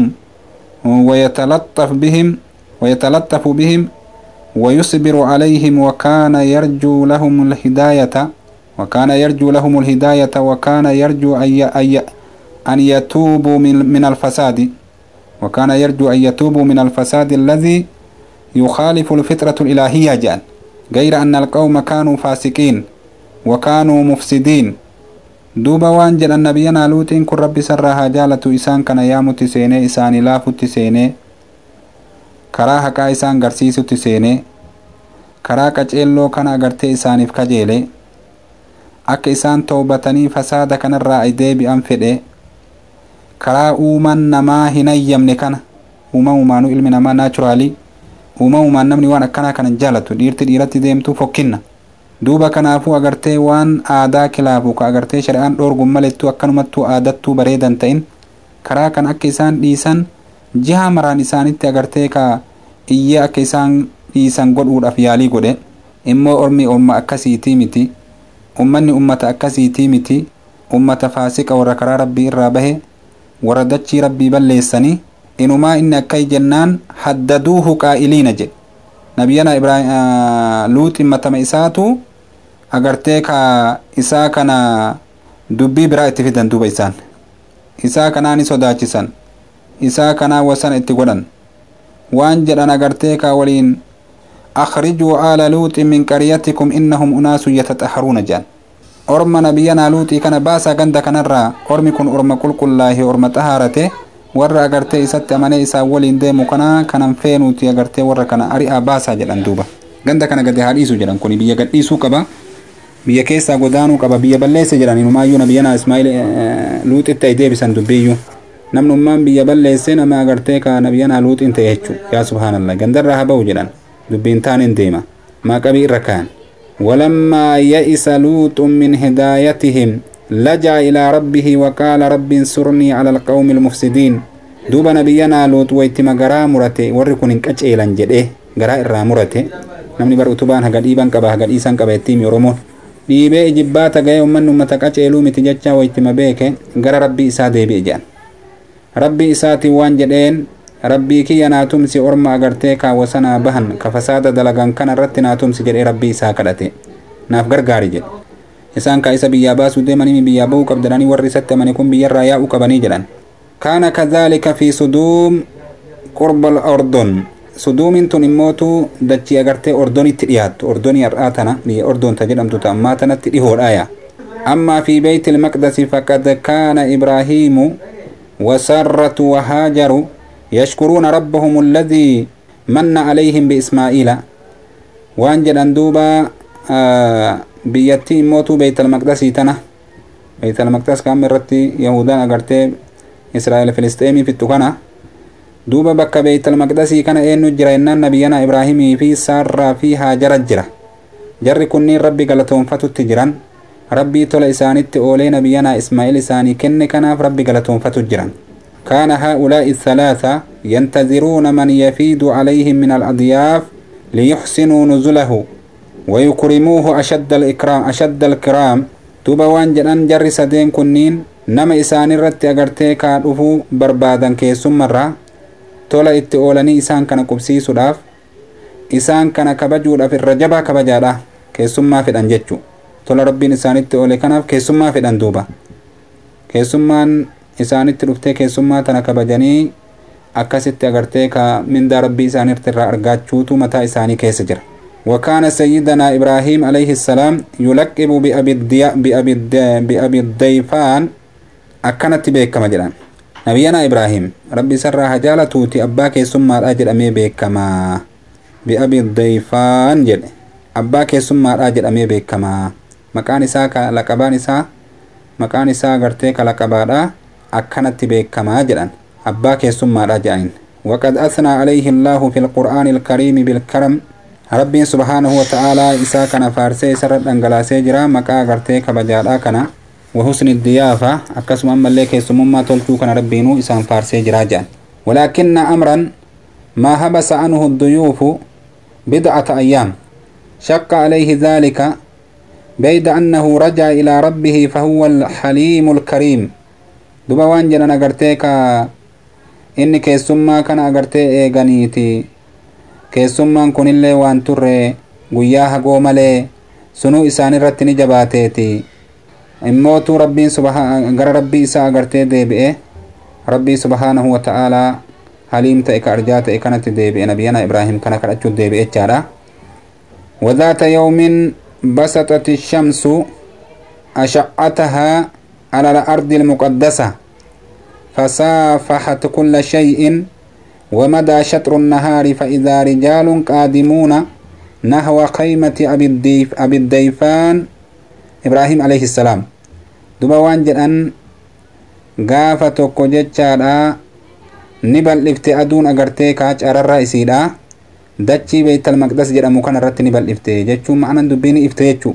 ويتلطف بهم ويتلطف بهم ويصبر عليهم وكان يرجو لهم الهداية وكان يرجو لهم الهداية وكان يرجو أن أن يتوبوا من, من الفساد وكان يرجو أن يتوبوا من الفساد الذي يخالف الفطرة الإلهية جان غير أن القوم كانوا فاسقين وكانوا مفسدين duuba waan jedhan nabiyyanaa luuxiin kun rabbi sarraa haa jaalatu isaan kana yaamutti seenee isaanii laafutti seenee karaa haqaa isaan garsiisutti seenee karaa qaceelloo kana agartee isaaniif kajeele akka isaan toobatanii fasaada kanarraa ay deebi'an fedhe karaa uuman namaa hin ayyamne kana uumamumaanu ilmi namaa naachuraalii uumamumaan namni waan akkanaa kana jaalatu dhiirti dhiiratti deemtuu fokkinna duuba kanaafuu agartee waan aadaa kilaafu ka agartee shari'aan dhoorgun malettu akkanumattuu aadattuu bareedan ta'in karaa kan akka isaan dhiisan jiha maraan isaanitti agartee ka iyyee akka isaan dhiisan godhuudhaaf yaalii godhe immoo ormi umma akkasiitii miti ummanni ummata akkasiitii miti ummata faasiqa warra karaa rabbii irraa bahe warra dachii rabbii balleessanii inumaa inni akkay jennaan haddaduuhu qaa'iliina jedhe nabiyyana ibraahim luuxin matama isaatu agartee ka isaa kana dubbii biraa itti fidan duuba isaan isaa kanaa ni sodaachisan isaa kanaa wasana itti godhan waan jedhan agartee ka waliin akrijuu aala luuxin min qaryatikum innahum unaasun yataxaharuuna jedhan orma nabiyyanaa luuxii kana baasaa ganda kanarraa ormi kun orma qulqullaahee orma xahaarate warra agartee isatti amanee isaan waliin deemu kana kanan feenuuti agartee warra kana ari'aa baasaa jedhan duuba ganda kana gadi haa dhiisu jedhan kun biyya gadhiisuu qaba biyya keessaa godaanuu qaba biyya balleesse jedhan inumaayyuu nabiyyanaa ismaa'il luuxitti ay deebisan dubbiyyuu namnummaan biyya balleesse nama agartee ka nabiyyanaa luuxiin ta'e jechuu yaa subhaanallah gandarraa haa ba'u jedhan dubbiin taaniin deema maaqabii irra kaan ولما يئس لوط من هدايتهم لجأ إلى ربه وقال رب انصرني على القوم المفسدين دوبا نبينا لوط ويتما غرا مرته وري كون قچيلان جده غرا irraa murate namni bar utubaan haga dhiiban qaba haga dhiisan qaba ittiin oromoon dhiibee ijibbaata ga'ee ummanni ummata qaceeluu miti jecha waytima beeke gara rabbii isaa deebi'e jedhan rabbii isaatiin waan jedheen rabbii kiyya naa tumsi orma agartee kaawwasanaa bahan ka fasaada dalagan kana irratti naa tumsi jedhee rabbii isaa kadhate naaf gargaari jedhe isaan kaa isa biyyaa baasuu deemanii biyyaa ba'uu qabdanii warri isatti amane kun biyyarraa yaa'uu qabanii jedhan kaana kadhaalika fi suduum qurba ordon suduumin tun immootu dachii agartee ordonitti dhiyaattu ordonii har'aa tana biyya ordonta jedhamtu ta ammaa tanatti dhihoodhaaya ammaa fi beeyti ilmaqdasi faqad kaana ibraahiimu وسرة وهاجر يشكرون ربهم الذي من عليهم بإسماعيل وان جدن دوبا آه بيتي موتو بيت المقدس تنا بيت المقدس كان مرتي يهودا أغرتي إسرائيل فلسطيني في التقنا دوبا بك بيت المقدس كان إنو جرينا نبينا إبراهيم في سارة في هاجر جرة جر كني ربي قلتهم فتو تجران rabbii tola isaanitti oolee nabiyyanaa ismaa'il isaanii kenne kanaaf rabbi galatoonfatu jiran كان هؤلاء الثلاثة ينتظرون من يفيد عليهم من الأضياف ليحسنوا نزله ويكرموه أشد الإكرام أشد الكرام دوبا وان جدان جر سدين كنين نما إسان الرت أغرتي كادوفو بربادا كيسم مرة تولا اتئولني إسان كان قبسي سداف إسان كان كبجود في الرجبة كبجادا كيسم ما في الأنجتشو tola rabbiin isaanitti oole kanaaf keessummaa fedhan duuba keessummaan isaanitti dhuftee keessummaa tana kabajanii akkasitti agartee ka mindaa rabbii isaaniirti irraa argaachuutu mataa isaanii keessa jira وكان سيدنا إبراهيم عليه السلام يلقب بأبي, الدي... بأبي, الدي... بأبي الضيفان أكنت بيك مجران نبينا إبراهيم ربي سر هجالة توتي أباك ثم الأجر أمي بيك ما بأبي الضيفان جل أباك ثم الأجر أمي بيك ما maqaan isaa ka laqabaan isaa maqaan isaa gartee ka laqabaadha akkanatti beekamaa jedhan abbaa keessummaadha jedhanin وقد أثنى عليه الله في القرآن الكريم بالكرم ربي سبحانه وتعالى إسا كان فارسي سرد أنجلاسي جرا مكا غرتي كبجادا كان وحسن الضيافة أكسم أما اللي كيسمما تلتو كان ربينو إسان فارسي جرا جان ولكن أمرا ما هبس عنه الضيوف بضعة أيام شق عليه ذلك بيد أنه رجع إلى ربه فهو الحليم الكريم دوبا وان جنا نغرتيكا إني كيسوما كان أغرتي إيغانيتي كيسوما كون اللي وان تره guyyaa hagoo malee sunuu isaan irratti ni jabaateeti immootu rabbiin gara rabbii isaa agartee deebi'e rabbii subhaanahu wata'aalaa haliim ta'e ka arjaa ta'e kanatti deebi'e nabiyana ibraahim kana kadhachuut deebi'e jechaadha وذات يوم بسطت الشمس أشعتها على الأرض المقدسة فصافحت كل شيء ومدى شطر النهار فإذا رجال قادمون نحو خيمة أبي, الديف أبي الديفان إبراهيم عليه السلام دوبا وانجل أن غافة كوجتشارا نبل افتئدون أغرتي كاج أرر إسيدا dachii beeytal maqdas jedhamu kana irratti ni bal'ifte jechuun ma'anan dubbiin ifte jechuu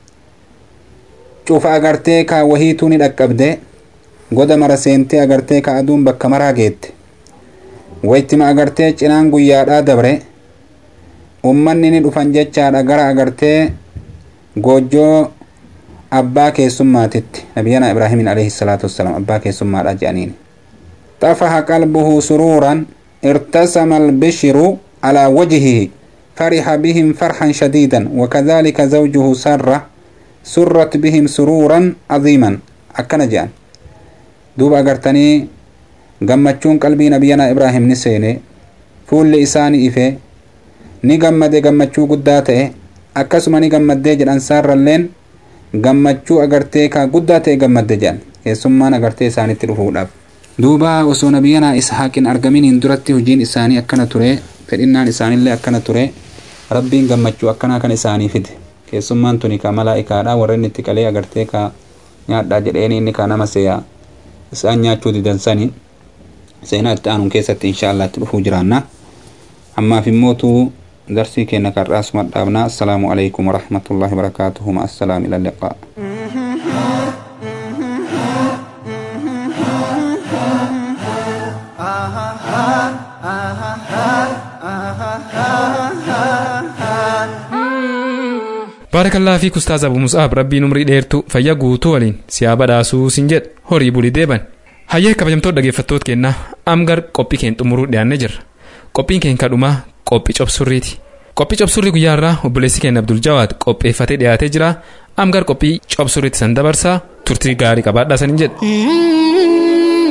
cufa agartee ka wahiituu ni dhaqqabde goda mara seentee agartee ka aduun bakka maraa geette wayittima agartee cinaan guyyaadhaa dabre ummanni ni dhufan jechaadha gara agartee goojjoo abbaa keessummaatitti nabiyana ibraahimin alayhi salaatu wassalaam abbaa keessummaadha jedhaniin طفح قلبه سرورا ارتسم البشر على وجهه فرح بهم فرحا شديدا وكذلك زوجه سارة سرت بهم سرورا عظيما أكنا جان دوب أغرتني gammachuun qalbii nabiyana ibraahim ni seene fuulli isaani ife ni gammade gammachuu guddaa ta'e akkasuma ni gammaddee jedhan saarralleen gammachuu agartee ka guddaa ta'e gammadde jedhan keessummaan agartee isaanitti dhufuudhaaf duuba osoo nabiyana ishaaqin argaminiin duratti hojiin isaanii akkana ture fedhinnaan isaanillee akkana ture rabbiin gammachuu akkanaa kan isaanii fide keessummaan tuni ka malaa'ikaadha warra inni itti qalee agartee ka nyaadhaa jedheeni inni ka nama seeyaa isaan nyaachuu didansani seenaa itti aanuun keessatti inshaallah itti dhufuu jiraanna ammaaf immootu darsii keenya karraasuma dhaabna assalaamu alaikum warahmatullahi wabarakaatuhu ma assalaam ila liqaa baarakallaa fi kustaaz abu musaab rabbiin umrii dheertu fayya guutuu waliin siyaa badhaasuu sin jedha horii bulii deeban hayyee kabajamtoota dhaggeeffattoota kennaa amgar qophii keen xumuruu dhiyaannee jirra qophiin keen kadhumaa qophii cobsurriiti qophii cobsurrii guyyaarraa obboleessi keenya abdul jawaad qopheeffatee dhiyaatee jira amgar qophii cobsurriitti san dabarsaa turtii gaarii qabaadhaa saniin jedha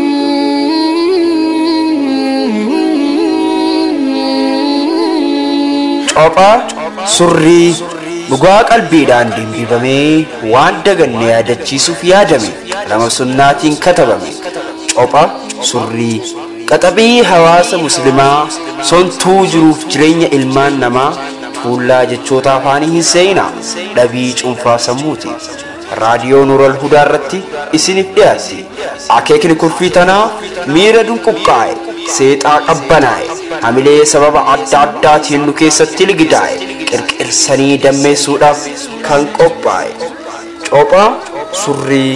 Cophaa surrii dhugaa qalbiidhaan dimbifamee waan daganne yaadachiisuuf yaadame nama sunnaatiin katabame. Copha surrii qaxabii hawaasa muslimaa sontuu jiruuf jireenya ilmaan namaa tuullaa jechoota afaanii hin seenaa dhabii cuunfaa sammuuti. raadiyoo nuural hudaa irratti isiniif dhiyaatti akeekni kurfii tanaa miira dunquqqaa'e seexaa qabbanaa'e hamilee sababa adda addaatiin nu keessatti ligidaa'e qirqirsanii dammeessuudhaaf kan qophaa'e cophaa surrii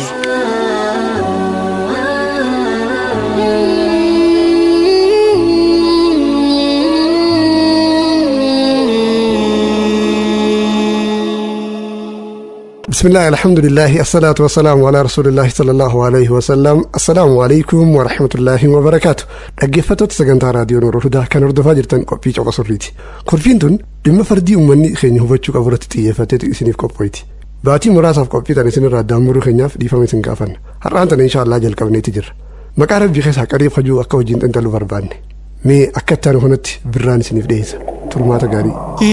بسم الله الحمد لله الصلاة والسلام على رسول الله صلى الله عليه وسلم السلام عليكم ورحمة الله وبركاته dhaggeeffattoota sagantaa raadiyoo nuur hudaa kan hordofaa jirtan qophii coqa surriiti kurfiin tun dhimma fardii uummanni keenya hubachuu qabu irratti xiyyeeffateetu isiniif qophoyti baatii muraasaaf qophii tan isinirraa daamuruu keenyaaf dhiifama isin gaafanna har'aan tana inshaallah jalqabneeti jirra maqaa rabbii keessaa qariib hajuu akka hojiin xinxaluu barbaanne mee akka itti kanatti birraan isiniif dhiyeessa turmaata gaarii.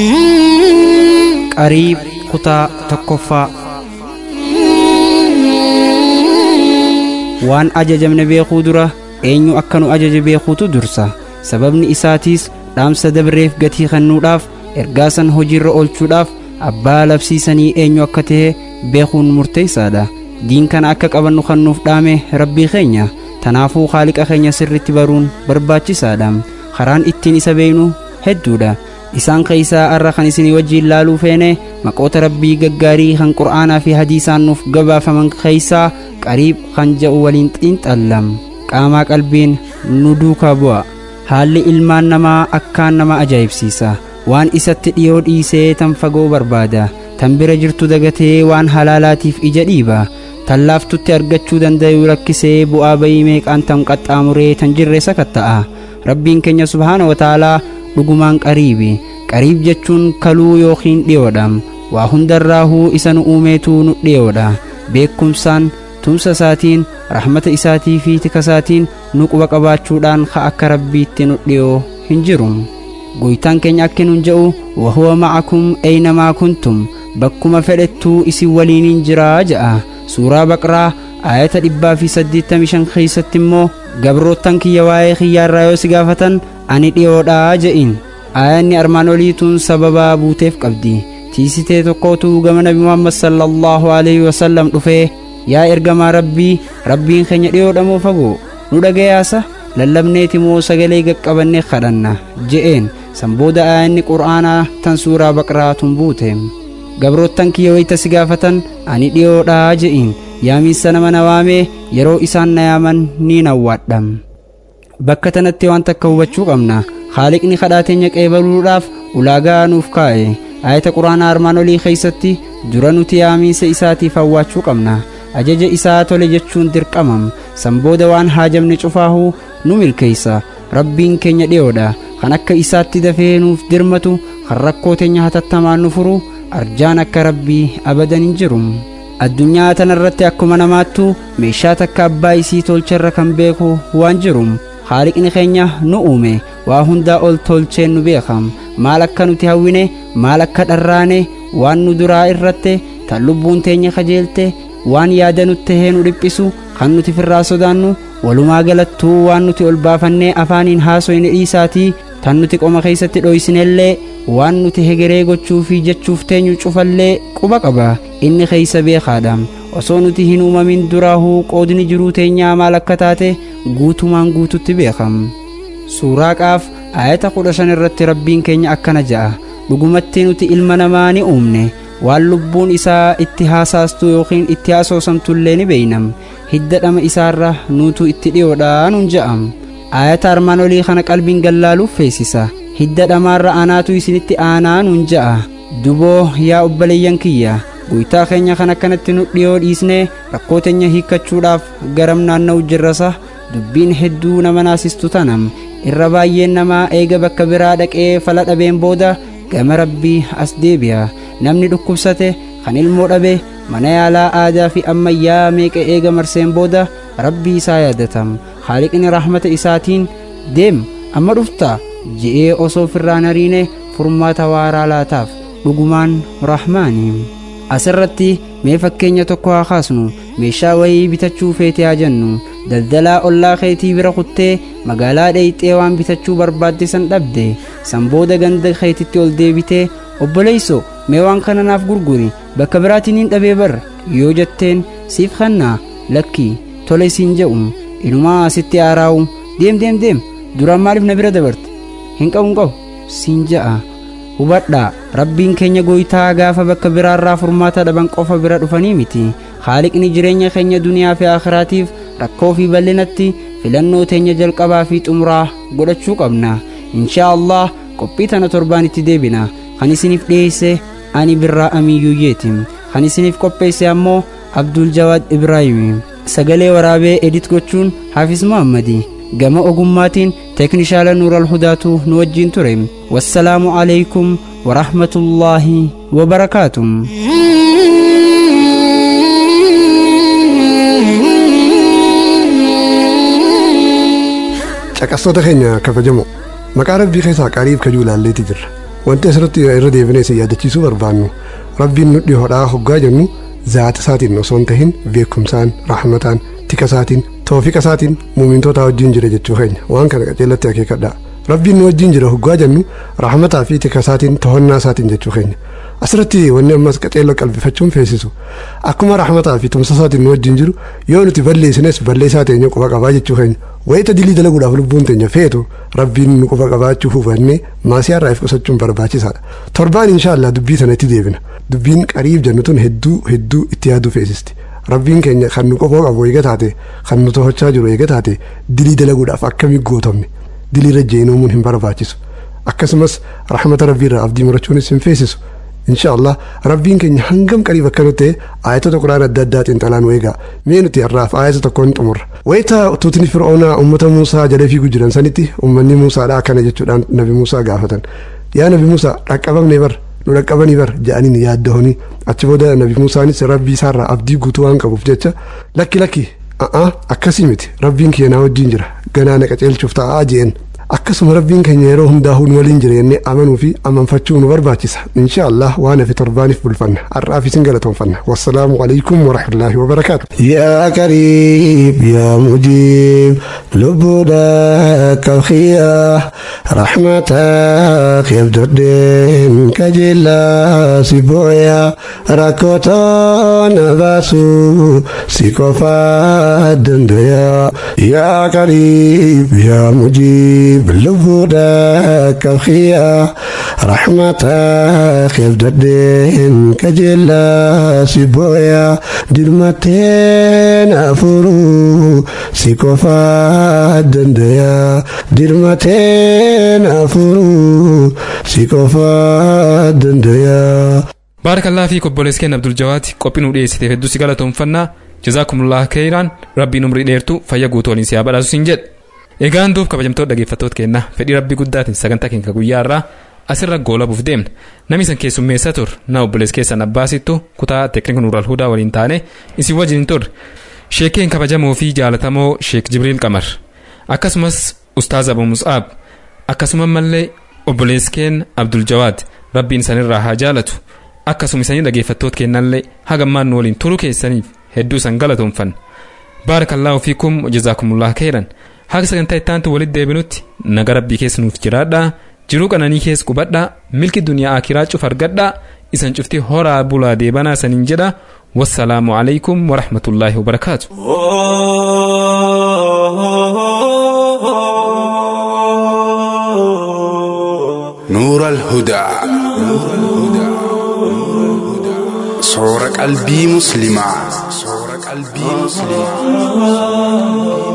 qariib kutaa tokkoffaa waan ajajamne beekuu dura eenyu akka nu ajaje beekuutu dursa sababni isaatiis dhaamsa dabreef gatii kennuudhaaf ergaasan hojiirra oolchuudhaaf abbaa labsiisanii eenyu akka ta'e beekuun murteessaadha diin kana akka qabannu kan nuuf dhaame rabbii keenya tanaafuu haaliqa keenya sirritti baruun barbaachisaadha karaan ittiin isa beeynu hedduudha isaan keeysaa arra kan isinii wajjiin laaluu feene maqoota rabbii gaggaarii kan qur'aanaa fi hadiisaan nuuf gabaafaman keeysaa qariib kan jedhu waliin xiinxallam qaamaa qalbiin nu duukaa bu'a haalli ilmaan namaa akkaan nama ajaa'ibsiisa waan isatti dhiyoo dhiisee tan fagoo barbaada tan bira jirtu dagatee waan halaalaatiif ija dhiiba tan laaftutti argachuu danda'u rakkisee bu'aa bayii meeqaan tan qaxxaamuree tan jirre sakatta'a rabbiin keenya subhaana wataalaa dhugumaan qariibi qariib jechuun kaluu yookiin dhiyoodha waa hundarraahuu isa nu uumeetu nu dhiyoodha beekumsaan tumsa isaatiin rahmata isaatii fi tikasaatiin nu quba qabaachuudhaan ka akka rabbiitti nu dhiyoo hin jiru goytaan keenya akka nun je'u wahuwa ma'akum aynamaa kuntum bakkuma fedhettuu isin waliinin jiraa je'a suuraa baqraa ayata dhibbaa fi saddeettamii shan keeysatti immoo gabroottan kiyya waa'ee kiyyaarraa yoo si gaafatan ani dhiyoodhaa je'in aayanni armaan oliituun sababaa buuteef qabdi tiisitee tokkootu gama nabi muhammad sallallahu alaihi wasallam dhufee yaa ergamaa rabbii rabbiin keenya dhiyoodha moo fagoo nu dhagayaasa lallabneeti moo sagalee gaqqabannee kadhanna je'een san booda aayanni qur'aanaa tan suuraa baqraatun buute gabroottan kiyya wayta si gaafatan ani dhiyoodhaa je'in yaamiinsa nama na waamee yeroo isaan na yaaman ni nawwaadha bakka tanatti waan takka hubachuu qabna haaliqni kadhaa teenya qeebaluudhaaf ulaagaa nuuf kaa'e ayata quraanaa armaan olii keeysatti dura nuti yaamiinsa isaatiif hawwaachuu qabna ajaja isaa tole jechuun dirqamam san booda waan haajamne cufaahuu nu milkeeysa rabbiin keenya dhiyoodha kan akka isaatti dafee nuuf dirmatu kan rakkoo teenya hatattamaan nu furu arjaan akka rabbii abadan hin jiru addunyaa tanarratti akkuma namaattu meeshaa takka abbaa isii tolcherra kan beeku waan jiru haaliqni keenya nu uume waa hundaa ol tolcheen nu beekam maal akka nuti hawwine maal akka dharraane waan nu duraa irratte tan lubbuun teenya kajeelte waan yaada nutti tahee nu dhiphisu kan nuti firraa sodaannu walumaa galattuu waan nuti ol baafannee afaaniin haasoyne dhiisaatii tan nuti qoma keessatti dhoysinellee waan nuti hegeree gochuu fi jechuuf teenyu cufallee quba qaba inni keeysa beekaadha osoo nuti hin uumamin duraahuu qoodni jiruu teenyaa maal akka taate guutumaan guututti beekam suuraa qaaf ayata kudha shan irratti rabbiin keenya akkana ja'a dhugumatti nuti ilma namaa ni uumne waan lubbuun isaa itti haasaastu yookiin itti haasoosamtullee ni beeynam hidda dhama isaarra nuutu itti dhiyoodha nun ja'am ayata armaan olii kana qalbiin gallaaluuf feesisa hidda dhamaarra anaatu isinitti aanaa nun ja'a duboo yaa obboleeyyan kiyya guyyaa keenya kan akkanatti nu dhiyoo dhiisnee rakkoo teenya hiikkachuudhaaf garam naanna'u jirrasa dubbiin hedduu nama naasistu tanam irra baay'een namaa eega bakka biraa dhaqee fala dhabeen booda gama rabbii as deebi'a namni dhukkubsate kan ilmoo dhabe mana yaalaa aadaa fi ammayyaa meeqa eega marseen booda rabbii isaa yaadatam haaliqni rahmata isaatiin deem amma dhufta je'ee osoo firraa nariine furmaata waaraa laataaf dhugumaan rahmaanii asirratti mee fakkeenya tokko haa kaasnu meeshaa wayii bitachuu feete haa jennu daldalaa ollaa keetii bira kuttee magaalaa dheeyxee waan bitachuu barbaadde san dhabde san booda ganda keetitti ol deebitee obboleeyso mee waan kana naaf gurguri bakka biraatiin hin dhabee bar yoo jetteen siif kannaa lakki tole siin jedhu inumaa asitti aaraa'u deem deem deem duraan maaliif na bira dabarte hin qabu hin qabu siin ja'a hubadhaa rabbiin keenya gooytaa gaafa bakka biraarraa furmaata dhaban qofa bira dhufanii miti haaliqni jireenya keenya duniyaa fi akhiraatiif rakkoo fi bal'inatti filannoo teenya jalqabaa fi xumuraa godhachuu qabna inshaa allah qophii tana torbaan itti deebina kan isiniif dhiyeesse ani birraa amiyyuuyyeeti kan isiniif qopheesse ammoo abdul jawaad ibraahim sagalee waraabee edit gochuun haafis muhammadi gama ogummaatiin teeknishaala nuural hudaatu nu wajjiin ture wassalaamu alaykum warahmatullaahi wabarakaatuh caqastoota keenya kabajamoo maqaa rabbii keessaa qaariif kajuu ilaalleeti jirra wanti asirratti irra deebinee isin yaadachiisuu barbaannu rabbiin nu dhihoodhaa hoggaa jennu zaata isaatiin osoo hin tahin beekumsaan rahmataan tika isaatiin toofiqa isaatiin muumintootaa wajjin jira jechuu keenya waan kana qaceellatti akeekadhaa rabbiin nu wajjin jira hoggaa jennu rahmataa fi tika isaatiin tohonnaa isaatiin jechuu keenya asirratti wanni ammas qaceelloo qalbifachuun feesisu akkuma rahmataa fi tumsa isaatiin nu wajjin jiru yoo nuti balleessines balleessaa teenya quba qabaa jechuu keenya wayita dilii dalaguudhaaf lubbuun teenya feetu rabbiin nu quba qabaachuu hubannee maasii irraa if qusachuun barbaachisaadha torbaan inshaallah dubbii sana itti deebina dubbiin qariib jennu tun hedduu hedduu itti yaaduu feesisti rabbiin keenya kan nu qofoo qabu eega taate kan nu tohochaa jiru eega taate dilii dalaguudhaaf akkamii gootamne dilii irra jeenuumuun hin barbaachisu akkasumas rahmata rabbiirraa abdii murachuunis hin feesisu inshaallah rabbiin keenya hangam qariib akka nuti ayatota quraan adda addaa xiinxalaa nu eegaa mee nuti har'aaf ayata tokkoon xumurra wayita tuutni fir'oonaa ummata muusaa jala fiiguu jiran sanitti ummanni muusaadha akkana jechuudhaan nabi muusaa gaafatan yaa nabi muusaa dhaqqabamne bar nu dhaqqabanii bar jedhaniin yaaddahanii achi booda nabi muusaanis rabbii isaarraa abdii guutuu waan qabuuf jecha lakki lakki a'aa akkasii miti rabbiin keenyaa wajjin jira ganaa na qaceelchuuf ta'aa jeen akkasuma rabbiin keenya yeroo hundaa'uu nu waliin jira jennee amanuu fi amanfachuu nu barbaachisa insha allah waan hafe torbaaniif bulfanna har'aaf isin galatoonfanna wassalaamu alaikum warahmatullaahi wabarakaatu yaa qariib yaa mujiib lubbuudha kabxiyaa raxmataa keebdodheen kajeellaa si booyaa rakkootaa na baasuu si qofaa dandayaa yaa qariib yaa mujiib lubbuudha kabxiyaa raxmataa keebdodheen kajeellaa si booyaa dirmateen afuruu si qofaa dandayaa dirmateen afuruu si qofaa dandayaa. baarakallaa fi obboleessa keenya abdul jawaati qophii nu dhiyeessiteef hedduu si galatoomfannaa jazaakumullah keeyraan rabbiin umrii dheertu fayya guutuu waliin si haa badhaasu siin jedhe egaan duuf kabajamtoota dhaggeeffattoota keenna fedhii rabbii guddaatiin sagantaa keenya guyyaa irraa asirra goolabuuf deemna namni san keessummeessaa tur na obboleessa keessan abbaasittu kutaa teeknika nuural hudaa waliin taane isin wajjin turre sheekeen kabajamoo fi jaalatamoo sheek jibriil qamar akkasumas ustaaz abu mus'aab akkasuma mallee obboleessi keenya abdul jawaad rabbiin sanirraa haa jaalatu akkasuma isanii dhaggeeffattoota kennallee hagammaan nu waliin turuu keessaniif hedduu san galatoomfanna baarakallaahu fiikum jazaakumullah khayran haga sagantaa ittaantu walitti deebinutti naga rabbii keessa nuuf jiraadhaa jiruu qananii keessa qubadhaa milki duniyaa akiraa cuf argadhaa isan cufti horaa bulaa deebanaa saniin jedha wassalaamu alaykum warahmatullaahi wabarakaatu نور الهدى صور قلبي مسلمة صور قلبي مسلمة